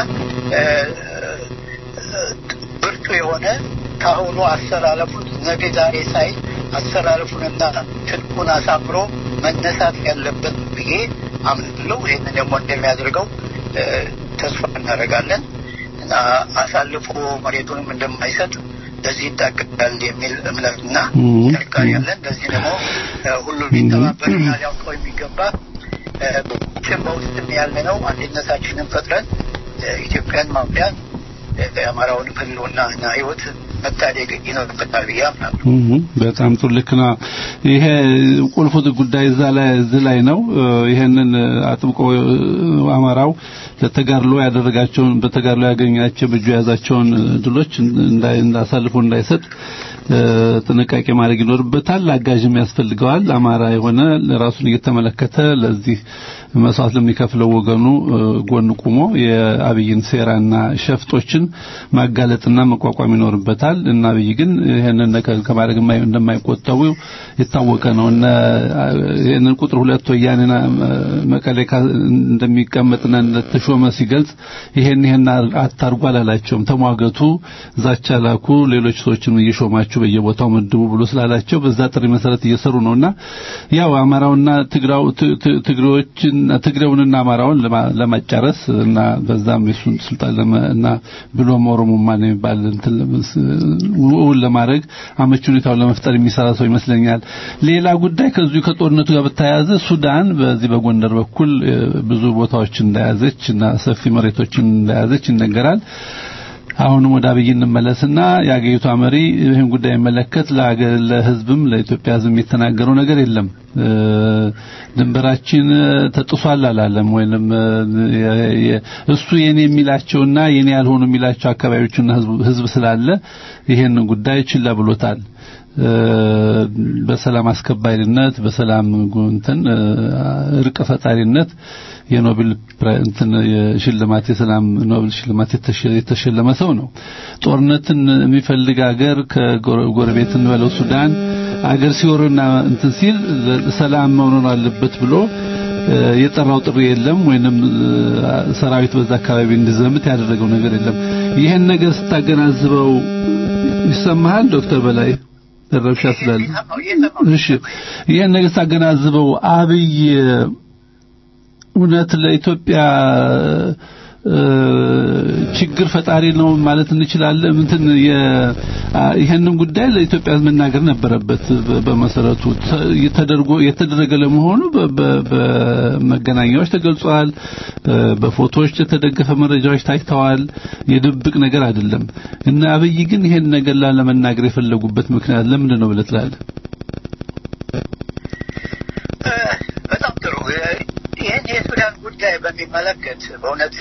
ብርቱ የሆነ ካሁኑ አሰላለፉን ነገ ዛሬ ሳይ አሰላለፉንና ትጥቁን አሳምሮ መነሳት ያለበት ብዬ አምናለሁ። ይህንን ደግሞ እንደሚያደርገው ተስፋ እናደርጋለን እና አሳልፎ መሬቱንም እንደማይሰጥ ለዚህ ይታገዳል የሚል እምነትና ጥንካሬ ያለን። ለዚህ ደግሞ ሁሉ ሊተባበርና ሊያውቀው የሚገባ ችን በውስጥም ያለ ነው። አንድነታችንን ፈጥረን ኢትዮጵያን ማምዳን የአማራውንም ህልውናና ህይወት መታደግ ይኖርበታል ብዬ አምናለሁ። በጣም ጥሩ ልክ ነው። ይሄ ቁልፉ ጉዳይ እዛ ላይ እዚህ ላይ ነው። ይሄንን አጥብቆ አማራው ለተጋድሎ ያደረጋቸውን በተጋድሎ ያገኛቸው በእጁ የያዛቸውን ድሎች እንዳሳልፎ እንዳይሰጥ ጥንቃቄ ማድረግ ይኖርበታል። አጋዥም ያስፈልገዋል። አማራ የሆነ ራሱን እየተመለከተ ለዚህ መስዋዕት ለሚከፍለው ወገኑ ጎን ቆሞ የአብይን ሴራና ሸፍጦችን ማጋለጥና መቋቋም ይኖርበታል እና አብይ ግን ይሄንን ነገር ከማድረግ እንደማይቆጠቡ የታወቀ ነው እና ይሄንን ቁጥር ሁለት ወያኔና መቀሌ እንደሚቀመጥና እንደተሾመ ሲገልጽ ይሄን ይሄን አታርጉ አላላቸውም። ተሟገቱ፣ ዛቻ ላኩ፣ ሌሎች ሰዎችን እየሾማችሁ በየቦታው መድቡ ብሎ ስላላቸው በዛ ጥሪ መሰረት እየሰሩ ነውና ያው አማራውና ትግራው ትግሬዎችን ትግሬውንና አማራውን ለማጫረስ እና በዛም የሱን ስልጣን እና ብሎም ኦሮሞማ ነው የሚባል እንትን እውን ለማድረግ አመቺ ሁኔታውን ለመፍጠር የሚሰራ ሰው ይመስለኛል። ሌላ ጉዳይ ከዚሁ ከጦርነቱ ጋር በተያያዘ ሱዳን በዚህ በጎንደር በኩል ብዙ ቦታዎችን እንደያዘች እና ሰፊ መሬቶችን እንደያዘች ይነገራል። አሁንም ወደ አብይ እንመለስና የአገሪቷ መሪ ይህን ጉዳይ የሚመለከት ለህዝብም ለኢትዮጵያ ህዝብ የተናገረው ነገር የለም። ድንበራችን ተጥሷል አላለም። ወይንም እሱ የኔ የሚላቸውና የኔ ያልሆኑ የሚላቸው አካባቢዎችና ህዝብ ስላለ ይሄን ጉዳይ ችላ ብሎታል። በሰላም አስከባሪነት በሰላም እንትን እርቅ ፈጣሪነት የኖቤል እንትን የሽልማት የሰላም ኖቤል ሽልማት የተሸለመ ሰው ነው። ጦርነትን የሚፈልግ ሀገር ከጎረቤትን በለው ሱዳን አገር ሲወርና እንትን ሲል ሰላም መሆን አለበት ብሎ የጠራው ጥሪ የለም ወይንም ሰራዊት በዛ አካባቢ እንዲዘምት ያደረገው ነገር የለም። ይህን ነገር ስታገናዝበው ይሰማሃል ዶክተር በላይ ረብሻ ስላለ እሺ ይህን ነገር ስታገናዝበው አብይ እውነት ለኢትዮጵያ ችግር ፈጣሪ ነው ማለት እንችላለን። እንትን ይሄንን ጉዳይ ለኢትዮጵያ መናገር ነበረበት። በመሰረቱ ተደርጎ የተደረገ ለመሆኑ በመገናኛዎች ተገልጿል። በፎቶዎች የተደገፈ መረጃዎች ታይተዋል። የድብቅ ነገር አይደለም እና አብይ ግን ይሄን ነገር ላለመናገር የፈለጉበት ምክንያት ለምንድን ነው ብለህ ትላለህ? በጣም ጥሩ። ይህን የሱዳን ጉዳይ በሚመለከት በእውነት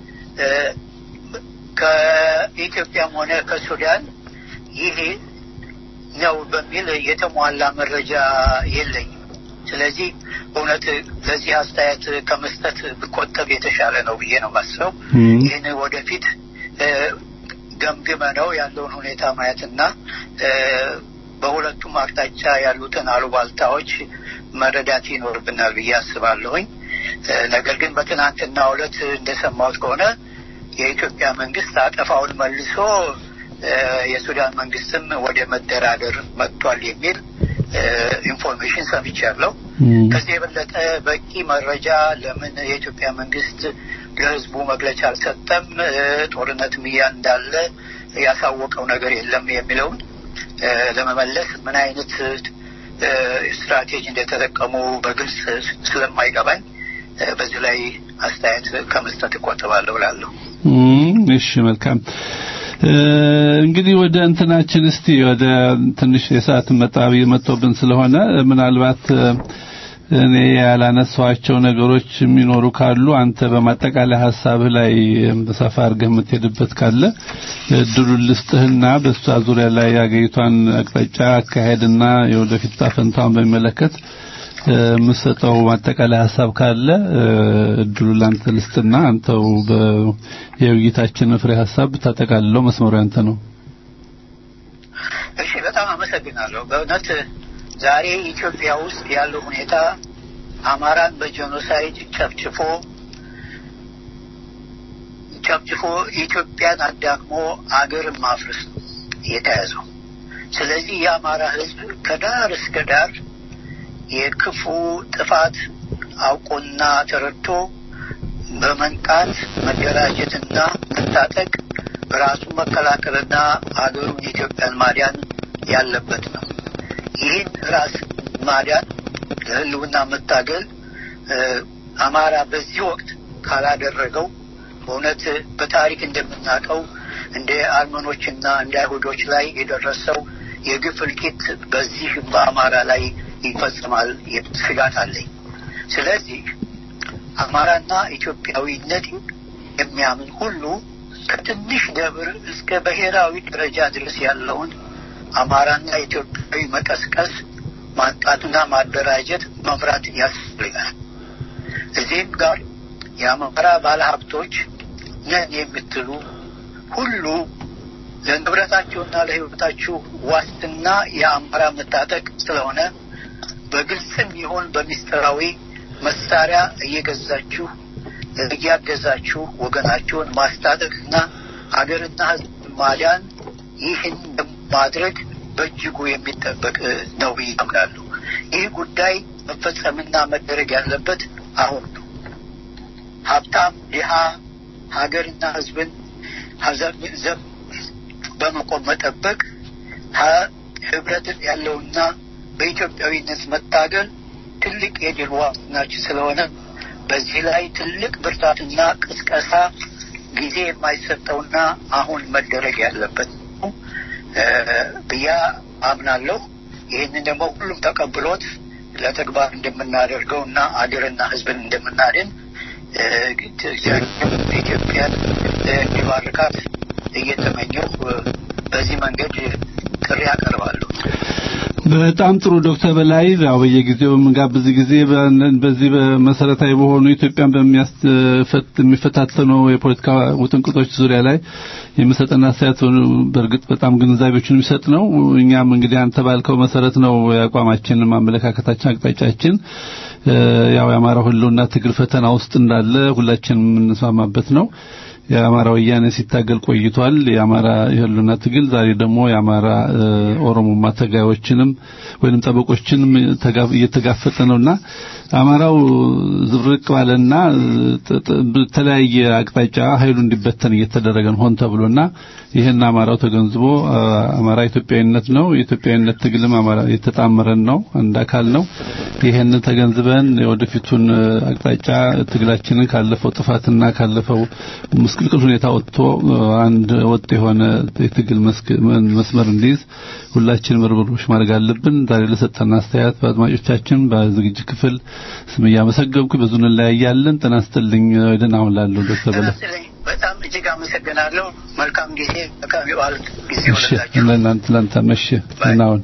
ከኢትዮጵያም ሆነ ከሱዳን ይሄ ነው በሚል የተሟላ መረጃ የለኝም። ስለዚህ በእውነት ለዚህ አስተያየት ከመስጠት ብቆጠብ የተሻለ ነው ብዬ ነው ማስበው። ይህን ወደፊት ገምግመ ነው ያለውን ሁኔታ ማየትና በሁለቱም አቅጣጫ ያሉትን አሉባልታዎች መረዳት ይኖርብናል ብዬ አስባለሁኝ። ነገር ግን በትናንትና ዕለት እንደሰማሁት ከሆነ የኢትዮጵያ መንግስት አጠፋውን መልሶ የሱዳን መንግስትም ወደ መደራደር መጥቷል የሚል ኢንፎርሜሽን ሰምቻለሁ። ከዚህ የበለጠ በቂ መረጃ ለምን የኢትዮጵያ መንግስት ለህዝቡ መግለጫ አልሰጠም? ጦርነትም እያ እንዳለ ያሳወቀው ነገር የለም የሚለውን ለመመለስ ምን አይነት ስትራቴጂ እንደተጠቀሙ በግልጽ ስለማይገባኝ በዚህ ላይ አስተያየት ከመስጠት እቆጥባለሁ እላለሁ። እሺ፣ መልካም እንግዲህ ወደ እንትናችን እስቲ ወደ ትንሽ የሰዓት መጣቢ መጥቶብን ስለሆነ ምናልባት እኔ ያላነሳኋቸው ነገሮች የሚኖሩ ካሉ አንተ በማጠቃላይ ሀሳብህ ላይ ሰፋ አድርገህ የምትሄድበት ካለ እድሉን ልስጥህና በእሷ ዙሪያ ላይ የአገሪቷን አቅጣጫ አካሄድና የወደፊት ጣፈንታውን በሚመለከት የምሰጠው ማጠቃላይ ሀሳብ ካለ እድሉን ላንተ ልስጥና አንተው የውይይታችን ፍሬ ሀሳብ ብታጠቃልለው መስመሩ ያንተ ነው። እሺ፣ በጣም አመሰግናለሁ። በእውነት ዛሬ ኢትዮጵያ ውስጥ ያለው ሁኔታ አማራን በጄኖሳይድ ጨፍጭፎ ጨፍጭፎ ኢትዮጵያን አዳክሞ አገር ማፍረስ ነው የተያዘው። ስለዚህ የአማራ ሕዝብ ከዳር እስከ ዳር የክፉ ጥፋት አውቆና ተረድቶ በመንቃት መደራጀትና መታጠቅ ራሱን መከላከልና አገሩን ኢትዮጵያን ማዳን ያለበት ነው። ይህን ራስ ማዳን ለህልውና መታገል አማራ በዚህ ወቅት ካላደረገው በእውነት በታሪክ እንደምናውቀው እንደ አርመኖችና እንደ አይሁዶች ላይ የደረሰው የግፍ እልቂት በዚህ በአማራ ላይ ይፈጽማል ስጋት አለኝ። ስለዚህ አማራና ኢትዮጵያዊነት የሚያምን ሁሉ ከትንሽ ደብር እስከ ብሔራዊ ደረጃ ድረስ ያለውን አማራና ኢትዮጵያዊ መቀስቀስ፣ ማንቃትና ማደራጀት፣ መምራት ያስፈልጋል። እዚህም ጋር የአማራ ባለሀብቶች ነን የምትሉ ሁሉ ለንብረታቸውና ለሕይወታችሁ ዋስትና የአማራ መታጠቅ ስለሆነ በግልጽም ይሁን በሚስጥራዊ መሳሪያ እየገዛችሁ እያገዛችሁ ወገናችሁን ማስታጠቅና አገርና ሕዝብ ማዳን ይህን ማድረግ በእጅጉ የሚጠበቅ ነው ብዬ አምናለሁ። ይህ ጉዳይ መፈጸምና መደረግ ያለበት አሁን ነው። ሀብታም፣ ድሃ፣ ሀገርና ሕዝብን ዘብ በመቆም መጠበቅ ህብረት ያለውና በኢትዮጵያዊነት መታገል ትልቅ የድል ዋስትናችን ስለሆነ በዚህ ላይ ትልቅ ብርታትና ቅስቀሳ ጊዜ የማይሰጠውና አሁን መደረግ ያለበት ነው ብያ አምናለሁ። ይህንን ደግሞ ሁሉም ተቀብሎት ለተግባር እንደምናደርገው እና አገርና ህዝብን እንደምናድን ኢትዮጵያን እንዲባርካት እየተመኘው በዚህ መንገድ ጥሪ ያቀርባሉ። በጣም ጥሩ ዶክተር በላይ ያው በየጊዜው በምንጋብዝ ጊዜ በዚህ በመሰረታዊ በሆኑ ኢትዮጵያን በሚፈታተኑ የፖለቲካ ውጥንቅጦች ዙሪያ ላይ የሚሰጠን አስተያየት በእርግጥ በጣም ግንዛቤዎችን የሚሰጥ ነው። እኛም እንግዲህ አንተ ባልከው መሰረት ነው የአቋማችን፣ ማመለካከታችን፣ አቅጣጫችን ያው የአማራው ህልውና ትግል ፈተና ውስጥ እንዳለ ሁላችንም የምንስማማበት ነው። የአማራ ወያኔ ሲታገል ቆይቷል። የአማራ የህልውና ትግል ዛሬ ደግሞ የአማራ ኦሮሞማ ተጋዮችንም ወይንም ጠበቆችንም እየተጋፈጠ ነውና አማራው ዝብርቅ ባለና በተለያየ አቅጣጫ ኃይሉ እንዲበተን እየተደረገ ነው ሆን ተብሎና ይህን አማራው ተገንዝቦ አማራ ኢትዮጵያዊነት ነው፣ የኢትዮጵያዊነት ትግልም አማራ የተጣመረን ነው፣ አንድ አካል ነው። ይህን ተገንዝበን የወደፊቱን አቅጣጫ ትግላችንን ካለፈው ጥፋትና ካለፈው ምስቅልቅል ሁኔታ ወጥቶ አንድ ወጥ የሆነ የትግል መስመር እንዲይዝ ሁላችንም ርብርቦች ማድረግ አለብን። ዛሬ ለሰጠን አስተያየት በአድማጮቻችን በዝግጅት ክፍል ስም እያመሰገንኩ ብዙ እንለያያለን። ጤና ይስጥልኝ። ደህና ሁን ላለሁ ዶክተር በላይ በጣም እጅግ አመሰግናለሁ። መልካም ጊዜ፣ መልካም የበዓል ጊዜ እሺ፣ ወለላችሁ። ለእናንተ ለአንተ መሽ ደህና ሁን።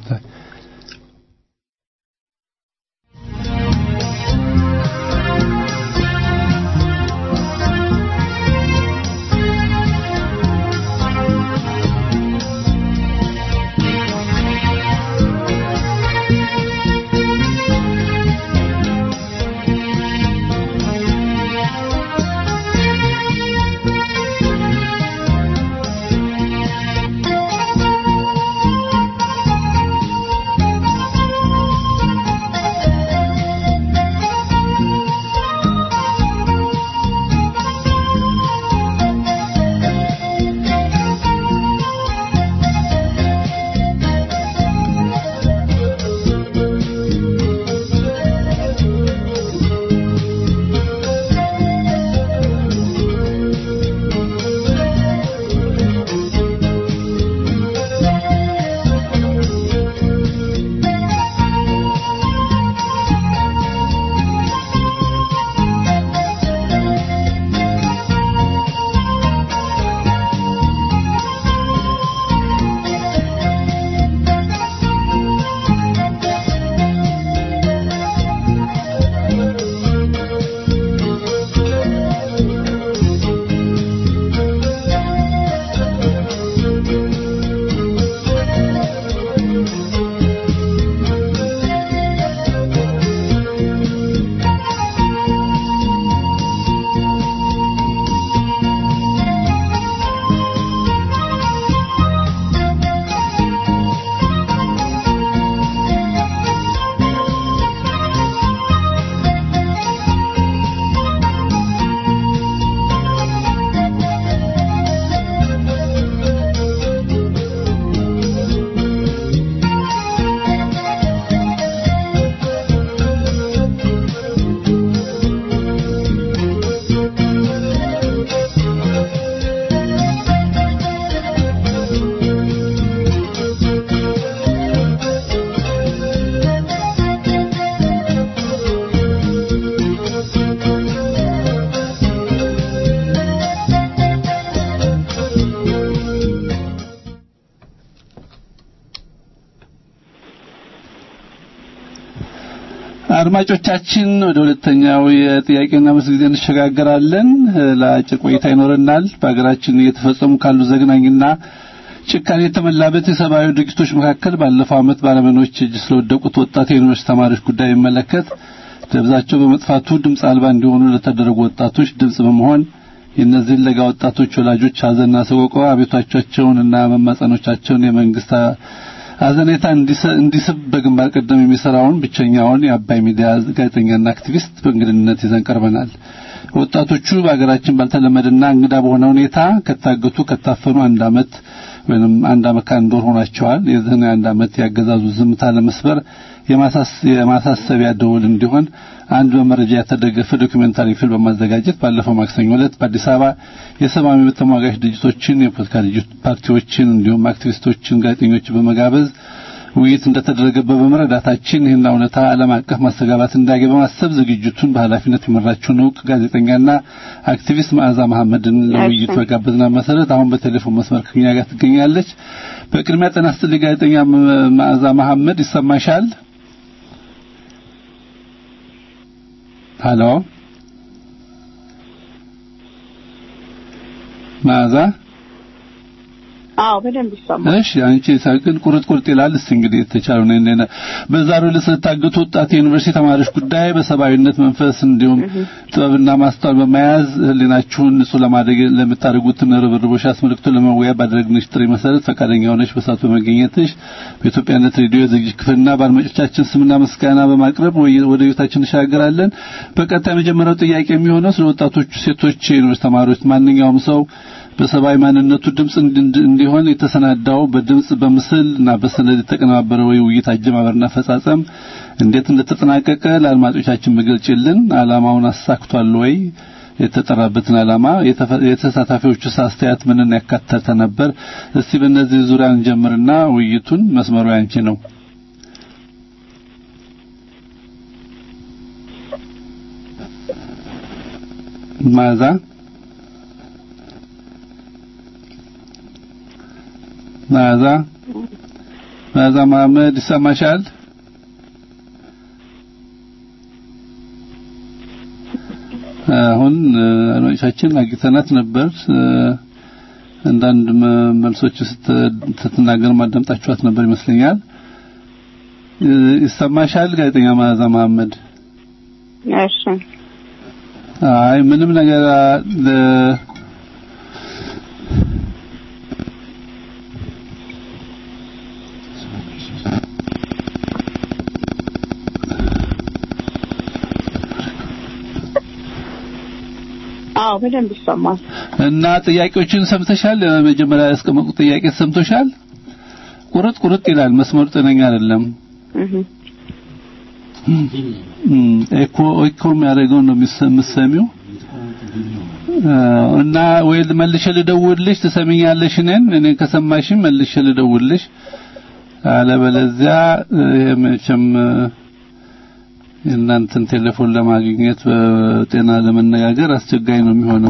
አድማጮቻችን ወደ ሁለተኛው የጥያቄና መልስ ጊዜ እንሸጋገራለን። ለአጭር ቆይታ ይኖረናል። በሀገራችን እየተፈጸሙ ካሉ ዘግናኝና ጭካኔ የተመላበት የሰብአዊ ድርጊቶች መካከል ባለፈው ዓመት ባለመኖች እጅ ስለወደቁት ወጣት የዩኒቨርሲቲ ተማሪዎች ጉዳይ የሚመለከት ደብዛቸው በመጥፋቱ ድምፅ አልባ እንዲሆኑ ለተደረጉ ወጣቶች ድምፅ በመሆን የእነዚህን ለጋ ወጣቶች ወላጆች ሀዘንና ሰቆቃ አቤቷቸውንና መማጸኖቻቸውን የመንግስት አዘኔታ እንዲስብ በግንባር ቀደም የሚሰራውን ብቸኛውን የአባይ ሚዲያ ጋዜጠኛና አክቲቪስት በእንግድነት ይዘን ቀርበናል። ወጣቶቹ በሀገራችን ባልተለመደና እንግዳ በሆነ ሁኔታ ከታገቱ ከታፈኑ አንድ አመት ወይም አንድ አመት ከአንድ ወር ሆኗቸዋል። የዚህን አንድ አመት ያገዛዙ ዝምታ ለመስበር የማሳሰቢያ ደወል እንዲሆን አንድ በመረጃ የተደገፈ ዶክመንታሪ ፊልም በማዘጋጀት ባለፈው ማክሰኞ ዕለት በአዲስ አበባ የሰብአዊ መብት ተሟጋች ድርጅቶችን፣ የፖለቲካ ፓርቲዎችን እንዲሁም አክቲቪስቶችን፣ ጋዜጠኞችን በመጋበዝ ውይይት እንደተደረገበት በመረዳታችን ይህን እውነታ ዓለም አቀፍ ማስተጋባት እንዳያገኝ በማሰብ ዝግጅቱን በኃላፊነት የመራችውን እውቅ ጋዜጠኛና አክቲቪስት መዓዛ መሐመድን ለውይይት በጋበዝና መሰረት አሁን በቴሌፎን መስመር ከኛ ጋር ትገኛለች። በቅድሚያ ጤና ይስጥልኝ ጋዜጠኛ መዓዛ መሐመድ ይሰማሻል? ሀሎ መዓዛ አዎ በደንብ ይሰማል። እሺ አንቺ ሳይክል ቁርጥ ቁርጥ ይላል። እስቲ እንግዲህ የተቻለው ነው እኔ በዛሬው ዕለት ስለታገቱ ወጣት የዩኒቨርሲቲ ተማሪዎች ጉዳይ በሰብአዊነት መንፈስ እንዲሁም ጥበብና ማስተዋል በመያዝ ህሊናችሁን ንጹህ ለማድረግ ለምታደርጉትን ርብርቦች አስመልክቶ ለመወያየት ባደረግንሽ ጥሪ መሰረት ፈቃደኛ ሆነሽ በሰዓቱ በመገኘትሽ በኢትዮጵያነት ሬዲዮ የዝግጅት ክፍልና በአድማጮቻችን ስምና ምስጋና በማቅረብ ወደ ቤታችን እንሻገራለን። በቀጣይ የመጀመሪያው ጥያቄ የሚሆነው ስለ ወጣቶቹ ሴቶች የዩኒቨርሲቲ ተማሪዎች ማንኛውም ሰው በሰብአዊ ማንነቱ ድምጽ እንዲሆን የተሰናዳው በድምጽ በምስል እና በሰነድ የተቀነባበረ ወይ ውይይት አጀማመርና አፈጻጸም እንዴት እንደተጠናቀቀ ለአድማጮቻችን መግለጽልን። ዓላማውን አሳክቷል ወይ? የተጠራበትን ዓላማ የተሳታፊዎቹ አስተያየት ምንን ያካተተ ነበር? እስቲ በእነዚህ ዙሪያ እንጀምርና ውይይቱን መስመሩ ያንቺ ነው። ማዛ መዓዛ መዓዛ መሐመድ ይሰማሻል? አሁን አድማጮቻችን አግኝተናት ነበር። አንዳንድ መልሶች ስትናገር ማዳምጣችኋት ነበር ይመስለኛል። ይሰማሻል ጋዜጠኛ መዓዛ መሐመድ? እሺ። አይ ምንም ነገር አዎ በደንብ ይሰማል። እና ጥያቄዎችን ሰምተሻል? መጀመሪያ ያስቀመጡት ጥያቄ ሰምቶሻል? ቁርጥ ቁርጥ ይላል። መስመሩ ጤነኛ አይደለም። ኤኮ ኤኮ የሚያደርገው ነው የምትሰሚው። እና ወይ መልሼ ልደውልልሽ ትሰሚኛለሽ? እኔን እኔ ከሰማሽኝ መልሼ ልደውልልሽ። አለበለዚያ ይሄ መቼም የእናንተን ቴሌፎን ለማግኘት በጤና ለመነጋገር አስቸጋሪ ነው የሚሆነው።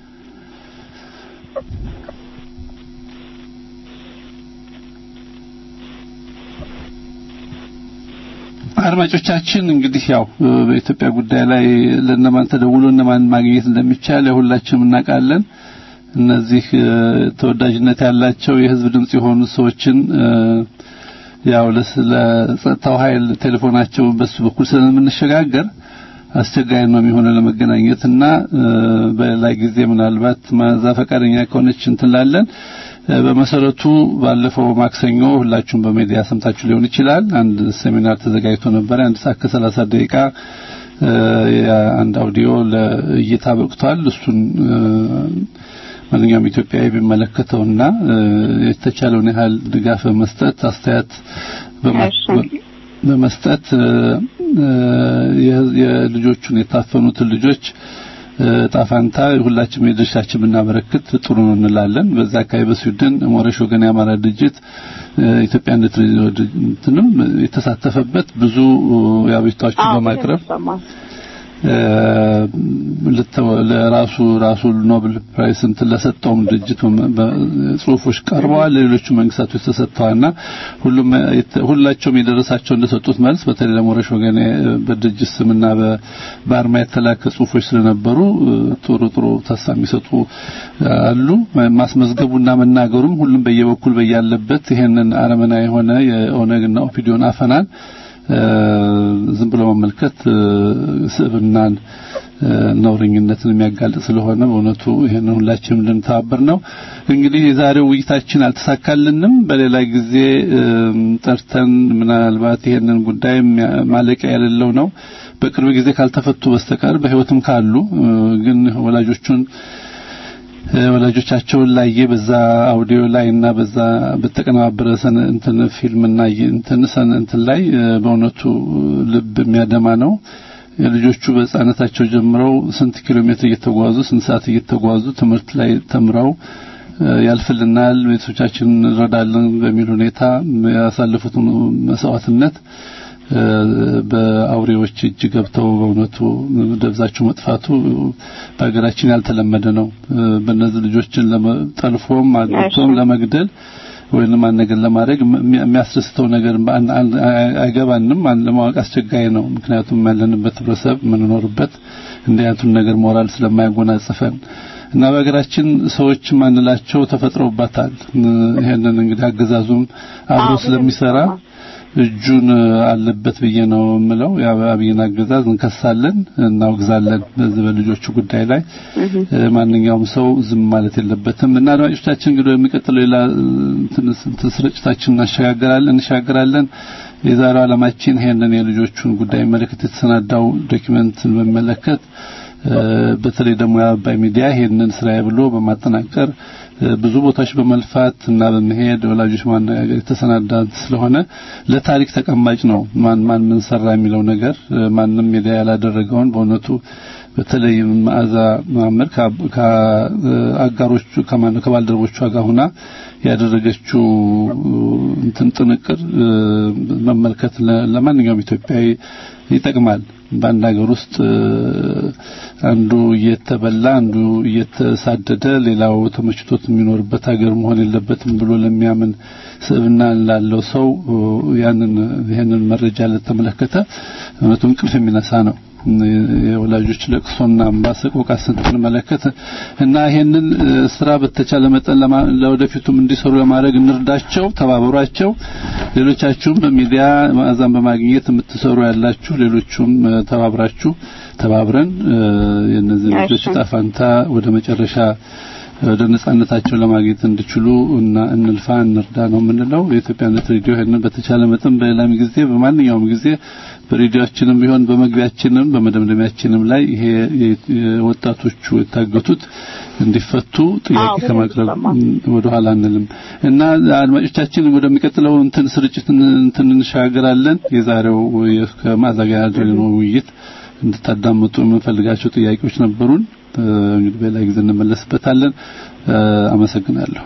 አድማጮቻችን እንግዲህ ያው በኢትዮጵያ ጉዳይ ላይ ለነማን ተደውሎ እነማን ማግኘት እንደሚቻል ሁላችንም እናውቃለን። እነዚህ ተወዳጅነት ያላቸው የህዝብ ድምጽ የሆኑ ሰዎችን ያው ለጸጥታው ኃይል ቴሌፎናቸው በሱ በኩል ስለምንሸጋገር አስቸጋሪ ነው የሚሆነው ለመገናኘት እና በሌላ ጊዜ ምናልባት ማዛ ፈቃደኛ ከሆነች እንትላለን። በመሰረቱ ባለፈው ማክሰኞ ሁላችሁም በሚዲያ ሰምታችሁ ሊሆን ይችላል። አንድ ሴሚናር ተዘጋጅቶ ነበር። አንድ ሰዓት ከሰላሳ ደቂቃ አንድ አውዲዮ ለእይታ በቅቷል። እሱን ማንኛውም ኢትዮጵያዊ ቢመለከተውና የተቻለውን ያህል ድጋፍ በመስጠት አስተያየት በመስጠት የልጆቹን የታፈኑትን ልጆች ጣፋንታ ሁላችንም የድርሻችን ብናበረክት ጥሩ ነው እንላለን። በዛ አካባቢ በስዊድን ሞረሽ ወገን የአማራ ድርጅት ኢትዮጵያነት እንትንም የተሳተፈበት ብዙ የአቤቱታዎችን በማቅረብ ለራሱ ራሱ ኖብል ፕራይስ እንትን ለሰጠውም ድርጅት ጽሁፎች ቀርበዋል። ለሌሎቹ መንግስታቶች ተሰጥተዋልና ሁሉም ሁላቸውም የደረሳቸው እንደሰጡት መልስ በተለይ ለሞረሽ ወገን በድርጅት ስምና በአርማ የተላከ ጽሁፎች ስለነበሩ ጥሩ ጥሩ ተስፋ የሚሰጡ አሉ። ማስመዝገቡና መናገሩም ሁሉም በየበኩል በያለበት ይሄንን አረመና የሆነ የኦነግና ኦፒዲዮን አፈናን ዝም ብሎ መመልከት ስብናን ነውረኝነትን የሚያጋልጥ ስለሆነ በእውነቱ ይሄንን ሁላችንም እንድንተባበር ነው። እንግዲህ የዛሬው ውይይታችን አልተሳካልንም። በሌላ ጊዜ ጠርተን ምናልባት ይሄንን ጉዳይ ማለቂያ የሌለው ነው በቅርብ ጊዜ ካልተፈቱ በስተቀር በህይወትም ካሉ ግን ወላጆቹን ወላጆቻቸውን ላየ በዛ አውዲዮ ላይ እና በዛ በተቀነባበረ እንትን ፊልምና እንትን እንትን ላይ በእውነቱ ልብ የሚያደማ ነው። ልጆቹ በህፃነታቸው ጀምረው ስንት ኪሎ ሜትር እየተጓዙ ስንት ሰዓት እየተጓዙ ትምህርት ላይ ተምረው ያልፍልናል፣ ቤተሰቦቻችን እንረዳለን በሚል ሁኔታ ያሳለፉትን መስዋዕትነት በአውሬዎች እጅ ገብተው በእውነቱ ደብዛቸው መጥፋቱ በሀገራችን ያልተለመደ ነው። በእነዚህ ልጆችን ጠልፎም አግብቶም ለመግደል ወይንም አንድ ነገር ለማድረግ የሚያስደስተው ነገር አይገባንም። ለማወቅ አስቸጋሪ ነው። ምክንያቱም ያለንበት ህብረተሰብ የምንኖርበት እንዲህ አይነቱን ነገር ሞራል ስለማያጎናጽፈን እና በሀገራችን ሰዎች ማንላቸው ተፈጥረውባታል። ይሄንን እንግዲህ አገዛዙም አብሮ ስለሚሰራ እጁን አለበት ብዬ ነው የምለው። የአብይን አገዛዝ እንከሳለን፣ እናውግዛለን። በዚህ በልጆቹ ጉዳይ ላይ ማንኛውም ሰው ዝም ማለት የለበትም እና አድማጮቻችን እንግዲህ የሚቀጥለው ሌላ ስርጭታችን እናሸጋግራለን እንሻገራለን። የዛሬው ዓላማችን ይሄንን የልጆቹን ጉዳይ መለከት የተሰናዳው ዶኪመንትን በሚመለከት በተለይ ደግሞ የአባይ ሚዲያ ይሄንን ስራዬ ብሎ በማጠናቀር ብዙ ቦታዎች በመልፋት እና በመሄድ ወላጆች ማነጋገር የተሰናዳ ስለሆነ ለታሪክ ተቀማጭ ነው። ማን ማን ምን ሰራ የሚለው ነገር ማንም ሚዲያ ያላደረገውን በእውነቱ በተለይ መዓዛ መሐመድ ከአጋሮቹ ከማን ከባልደረቦቿ ጋር ሆና ያደረገችው እንትን ጥንቅር መመልከት ለማንኛውም ኢትዮጵያዊ ይጠቅማል። በአንድ ሀገር ውስጥ አንዱ እየተበላ አንዱ እየተሳደደ ሌላው ተመችቶት የሚኖርበት ሀገር መሆን የለበትም ብሎ ለሚያምን ስብዕና ላለው ሰው ያንን ይሄንን መረጃ ለተመለከተ እውነቱ እንቅልፍ የሚነሳ ነው። የወላጆች ለቅሶና እንባ ሰቆቃ ስንመለከት እና ይሄንን ስራ በተቻለ መጠን ለወደፊቱም እንዲሰሩ ለማድረግ እንርዳቸው፣ ተባበሯቸው። ሌሎቻችሁም በሚዲያ ማዕዛን በማግኘት የምትሰሩ ያላችሁ ሌሎቹም ተባብራችሁ ተባብረን የእነዚህ ልጆች ዕጣ ፈንታ ወደ መጨረሻ ወደ ነጻነታቸው ለማግኘት እንዲችሉ እና እንልፋ እንርዳ ነው የምንለው። የኢትዮጵያነት ሬዲዮ ይሄንን በተቻለ መጠን በሌላም ጊዜ በማንኛውም ጊዜ በሬዲዮአችንም ቢሆን በመግቢያችንም በመደምደሚያችንም ላይ ይሄ ወጣቶቹ የታገቱት እንዲፈቱ ጥያቄ ከማቅረብ ወደ ኋላ አንልም እና አድማጮቻችን ወደሚቀጥለው እንትን ስርጭት እንትን እንሻገራለን። የዛሬው ከማዛጋ ያደረግነው ውይይት እንድታዳምጡ የምንፈልጋቸው ጥያቄዎች ነበሩን። እንግዲህ በሌላ ጊዜ እንመለስበታለን። አመሰግናለሁ።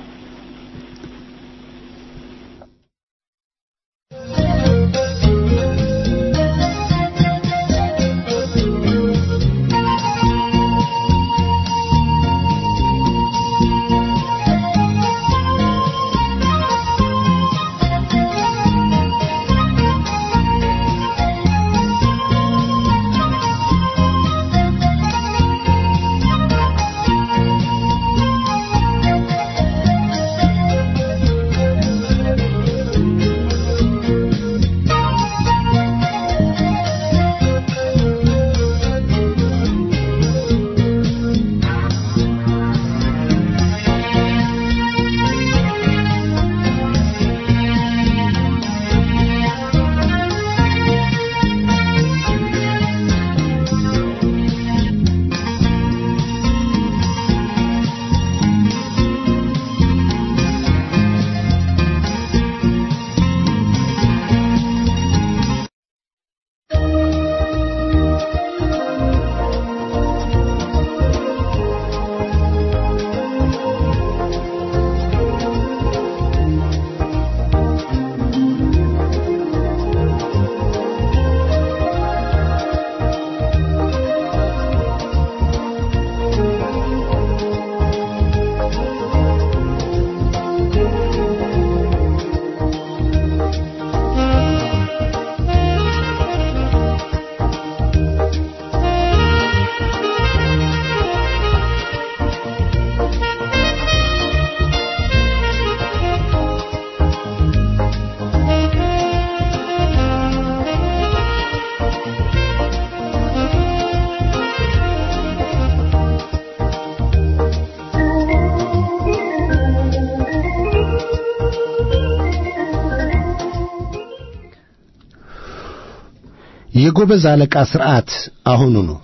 የጎበዝ አለቃ ሥርዓት አሁኑ ነው።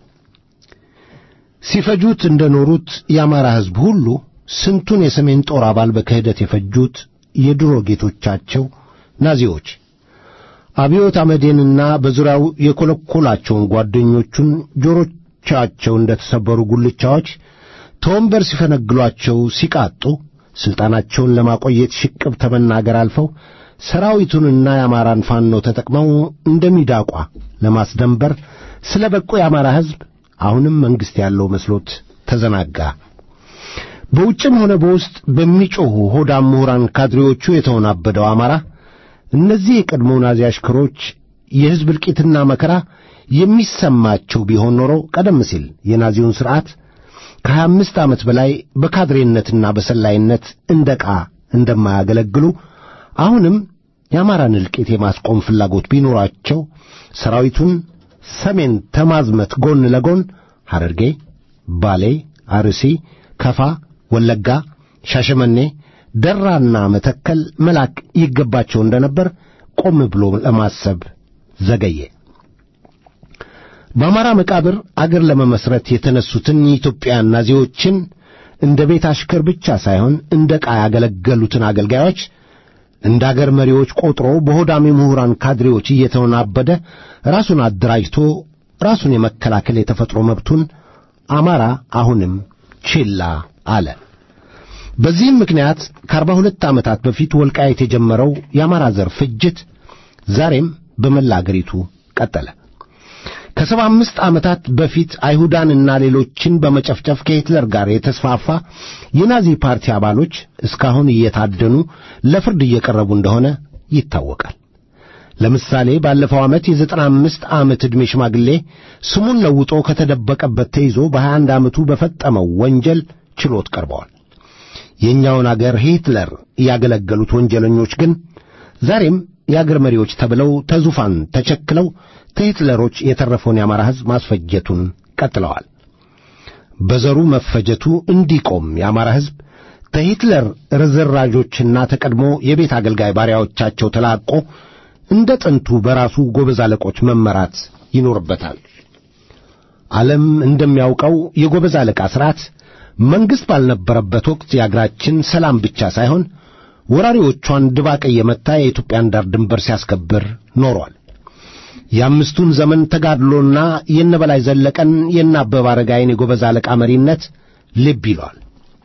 ሲፈጁት እንደኖሩት የአማራ ሕዝብ ሁሉ ስንቱን የሰሜን ጦር አባል በክህደት የፈጁት የድሮ ጌቶቻቸው ናዚዎች አብዮት አመዴንና በዙሪያው የኰለኰላቸውን ጓደኞቹን ጆሮቻቸው እንደ ተሰበሩ ጉልቻዎች ተወንበር ሲፈነግሏቸው ሲቃጡ ሥልጣናቸውን ለማቆየት ሽቅብ ተመናገር አልፈው ሰራዊቱንና የአማራን ፋኖ ተጠቅመው እንደሚዳቋ ለማስደንበር ስለ በቁ የአማራ ሕዝብ አሁንም መንግሥት ያለው መስሎት ተዘናጋ። በውጭም ሆነ በውስጥ በሚጮኹ ሆዳም ምሁራን ካድሬዎቹ የተወናበደው አማራ እነዚህ የቀድሞ ናዚ አሽከሮች የሕዝብ እልቂትና መከራ የሚሰማቸው ቢሆን ኖሮ ቀደም ሲል የናዚውን ሥርዓት ከሀያ አምስት ዓመት በላይ በካድሬነትና በሰላይነት እንደ ዕቃ እንደማያገለግሉ አሁንም የአማራን እልቂት የማስቆም ፍላጎት ቢኖራቸው ሰራዊቱን ሰሜን ተማዝመት ጎን ለጎን ሐረርጌ፣ ባሌ፣ አርሲ፣ ከፋ፣ ወለጋ፣ ሻሸመኔ፣ ደራና መተከል መላክ ይገባቸው እንደነበር ቆም ብሎ ለማሰብ ዘገየ። በአማራ መቃብር አገር ለመመስረት የተነሱትን የኢትዮጵያን ናዚዎችን እንደ ቤት አሽከር ብቻ ሳይሆን እንደ ዕቃ ያገለገሉትን አገልጋዮች እንደ አገር መሪዎች ቆጥሮ በሆዳሚ ምሁራን ካድሬዎች እየተወናበደ ራሱን አደራጅቶ ራሱን የመከላከል የተፈጥሮ መብቱን አማራ አሁንም ችላ አለ። በዚህም ምክንያት ከአርባ ሁለት ዓመታት በፊት ወልቃየት የጀመረው የአማራ ዘር ፍጅት ዛሬም በመላ አገሪቱ ቀጠለ። ከሰባ አምስት ዓመታት በፊት አይሁዳንና ሌሎችን በመጨፍጨፍ ከሂትለር ጋር የተስፋፋ የናዚ ፓርቲ አባሎች እስካሁን እየታደኑ ለፍርድ እየቀረቡ እንደሆነ ይታወቃል። ለምሳሌ ባለፈው ዓመት የዘጠና አምስት ዓመት ዕድሜ ሽማግሌ ስሙን ለውጦ ከተደበቀበት ተይዞ በሀያ አንድ ዓመቱ በፈጸመው ወንጀል ችሎት ቀርበዋል። የእኛውን አገር ሂትለር ያገለገሉት ወንጀለኞች ግን ዛሬም የአገር መሪዎች ተብለው ተዙፋን ተቸክለው ከሂትለሮች የተረፈውን የአማራ ሕዝብ ማስፈጀቱን ቀጥለዋል። በዘሩ መፈጀቱ እንዲቆም የአማራ ሕዝብ ከሂትለር ርዝራዦችና ተቀድሞ የቤት አገልጋይ ባሪያዎቻቸው ተላቆ እንደ ጥንቱ በራሱ ጎበዝ አለቆች መመራት ይኖርበታል። ዓለም እንደሚያውቀው የጎበዝ አለቃ ሥርዓት መንግሥት ባልነበረበት ወቅት የአገራችን ሰላም ብቻ ሳይሆን ወራሪዎቿን ድባቅ እየመታ የኢትዮጵያን ዳር ድንበር ሲያስከብር ኖሯል። የአምስቱን ዘመን ተጋድሎና የነበላይ ዘለቀን የነ አበበ አረጋይን የጎበዝ አለቃ መሪነት ልብ ይለዋል።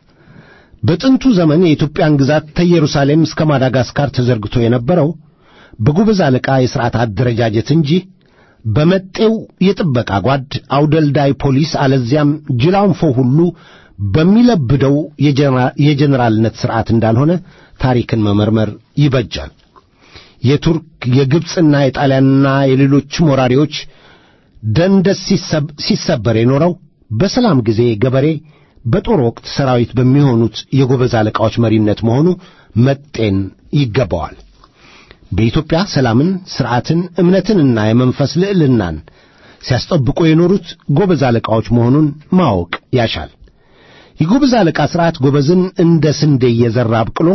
በጥንቱ ዘመን የኢትዮጵያን ግዛት ከኢየሩሳሌም እስከ ማዳጋስካር ተዘርግቶ የነበረው በጎበዝ አለቃ የሥርዓት አደረጃጀት እንጂ በመጤው የጥበቃ ጓድ አውደልዳይ ፖሊስ አለዚያም ጅላንፎ ሁሉ በሚለብደው የጀኔራልነት ሥርዓት እንዳልሆነ ታሪክን መመርመር ይበጃል። የቱርክ የግብፅና የጣሊያንና የሌሎችም ወራሪዎች ደንደስ ሲሰበር የኖረው በሰላም ጊዜ ገበሬ፣ በጦር ወቅት ሰራዊት በሚሆኑት የጎበዝ አለቃዎች መሪነት መሆኑ መጤን ይገባዋል። በኢትዮጵያ ሰላምን፣ ሥርዓትን፣ እምነትንና የመንፈስ ልዕልናን ሲያስጠብቁ የኖሩት ጎበዝ አለቃዎች መሆኑን ማወቅ ያሻል። የጎበዝ አለቃ ሥርዓት ጎበዝን እንደ ስንዴ እየዘራ አብቅሎ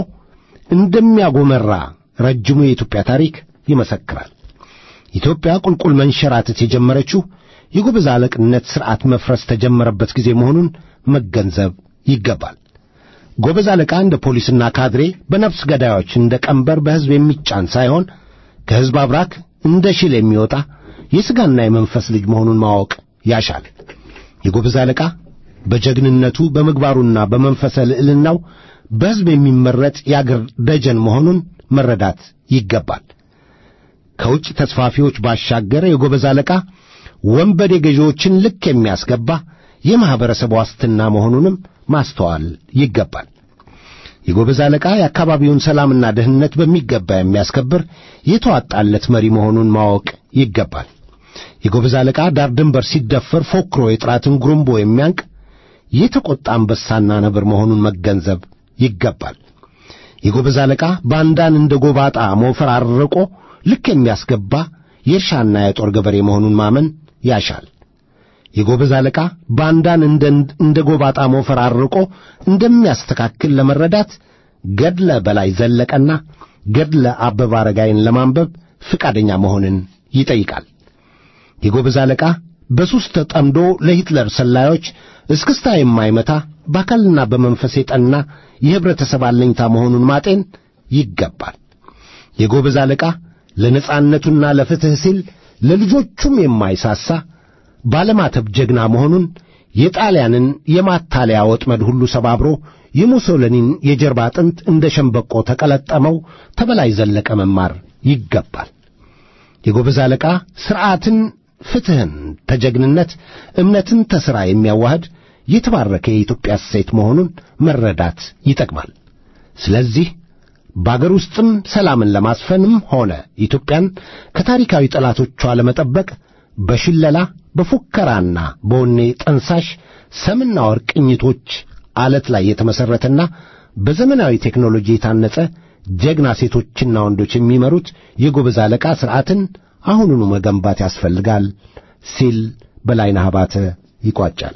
እንደሚያጎመራ ረጅሙ የኢትዮጵያ ታሪክ ይመሰክራል። ኢትዮጵያ ቁልቁል መንሸራተት የጀመረችው የጎበዝ አለቅነት ሥርዓት መፍረስ ተጀመረበት ጊዜ መሆኑን መገንዘብ ይገባል። ጎበዝ አለቃ እንደ ፖሊስና ካድሬ በነፍስ ገዳዮች እንደ ቀንበር በሕዝብ የሚጫን ሳይሆን ከሕዝብ አብራክ እንደ ሽል የሚወጣ የሥጋና የመንፈስ ልጅ መሆኑን ማወቅ ያሻል። የጎበዝ አለቃ በጀግንነቱ በምግባሩና በመንፈሰ ልዕልናው በሕዝብ የሚመረጥ የአገር ደጀን መሆኑን መረዳት ይገባል። ከውጭ ተስፋፊዎች ባሻገር የጎበዝ አለቃ ወንበዴ ገዢዎችን ልክ የሚያስገባ የማኅበረሰብ ዋስትና መሆኑንም ማስተዋል ይገባል። የጎበዝ አለቃ የአካባቢውን ሰላምና ደህንነት በሚገባ የሚያስከብር የተዋጣለት መሪ መሆኑን ማወቅ ይገባል። የጎበዝ አለቃ ዳር ድንበር ሲደፈር ፎክሮ የጥራትን ጉርምቦ የሚያንቅ የተቆጣ አንበሳና ነብር መሆኑን መገንዘብ ይገባል። የጎበዝ አለቃ ባንዳን እንደ ጎባጣ ሞፈር አርቆ ልክ የሚያስገባ የእርሻና የጦር ገበሬ መሆኑን ማመን ያሻል። የጎበዝ አለቃ ባንዳን እንደ ጎባጣ ሞፈር አርቆ እንደሚያስተካክል ለመረዳት ገድለ በላይ ዘለቀና ገድለ አበበ አረጋይን ለማንበብ ፍቃደኛ መሆንን ይጠይቃል። የጎበዝ አለቃ በሱስ ተጠምዶ ለሂትለር ሰላዮች እስክስታ የማይመታ በአካልና በመንፈስ የጠና የኅብረተሰብ አለኝታ መሆኑን ማጤን ይገባል። የጎበዝ አለቃ ለነጻነቱና ለፍትሕ ሲል ለልጆቹም የማይሳሳ ባለማተብ ጀግና መሆኑን የጣሊያንን የማታለያ ወጥመድ ሁሉ ሰባብሮ የሙሶሊኒን የጀርባ አጥንት እንደ ሸምበቆ ተቀለጠመው ተበላይ ዘለቀ መማር ይገባል። የጎበዝ አለቃ ሥርዓትን፣ ፍትሕን ተጀግንነት፣ እምነትን ተሥራ የሚያዋህድ የተባረከ የኢትዮጵያ እሴት መሆኑን መረዳት ይጠቅማል። ስለዚህ በአገር ውስጥም ሰላምን ለማስፈንም ሆነ ኢትዮጵያን ከታሪካዊ ጠላቶቿ ለመጠበቅ በሽለላ በፉከራና በወኔ ጠንሳሽ ሰምና ወርቅ ቅኝቶች አለት ላይ የተመሠረተና በዘመናዊ ቴክኖሎጂ የታነጸ ጀግና ሴቶችና ወንዶች የሚመሩት የጎበዝ አለቃ ሥርዓትን አሁኑኑ መገንባት ያስፈልጋል ሲል በላይነህ አባተ ይቋጫል።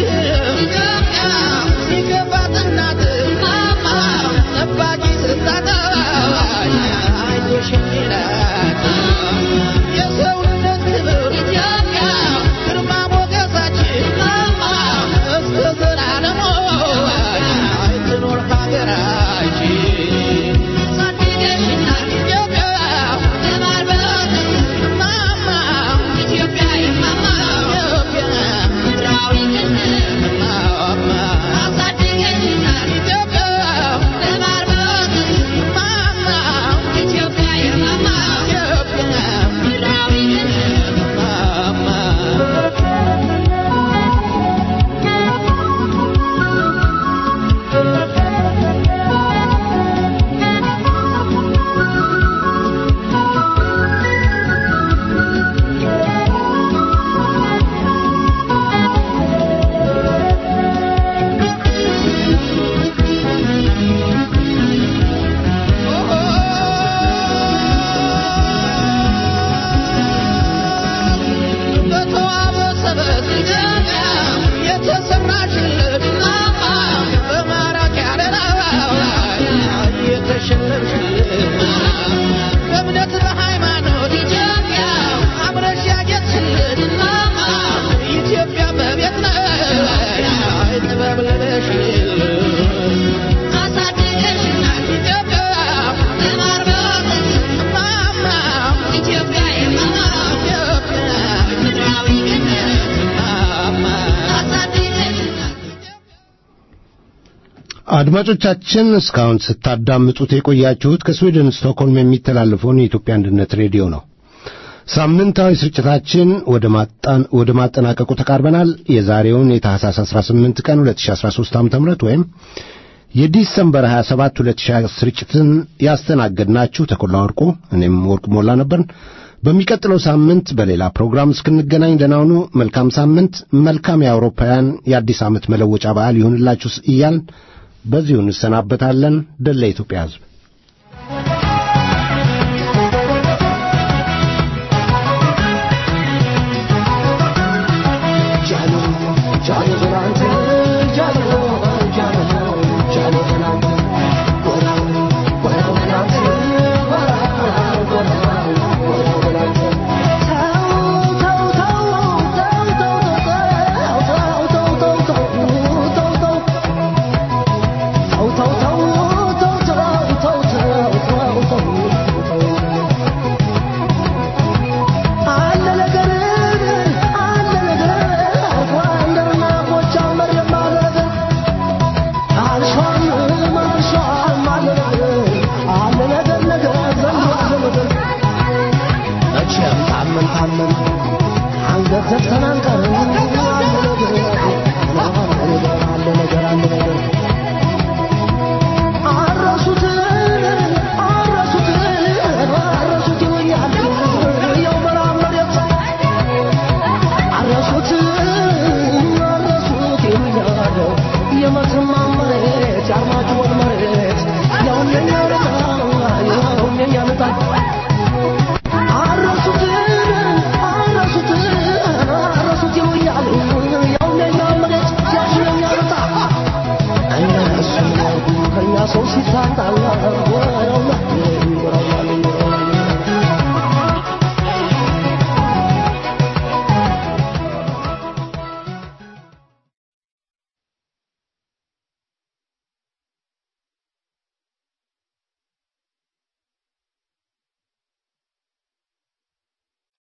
Thank you. አድማጮቻችን እስካሁን ስታዳምጡት የቆያችሁት ከስዊድን ስቶክሆልም የሚተላለፈውን የኢትዮጵያ አንድነት ሬዲዮ ነው። ሳምንታዊ ስርጭታችን ወደ ማጣን ወደ ማጠናቀቁ ተቃርበናል። የዛሬውን የታህሳስ 18 ቀን 2013 ዓ.ም ወይም የዲሰምበር 27 2020 ስርጭትን ያስተናገድናችሁ ተኮላ ወርቁ፣ እኔም ወርቁ ሞላ ነበርን። በሚቀጥለው ሳምንት በሌላ ፕሮግራም እስክንገናኝ ደህና ሁኑ። መልካም ሳምንት፣ መልካም የአውሮፓውያን የአዲስ ዓመት መለወጫ በዓል ይሁንላችሁ እያልን በዚሁ እንሰናበታለን። ድል ለኢትዮጵያ ሕዝብ። የመተማ መሬት የአርማጭሆን መሬት ያውነኛ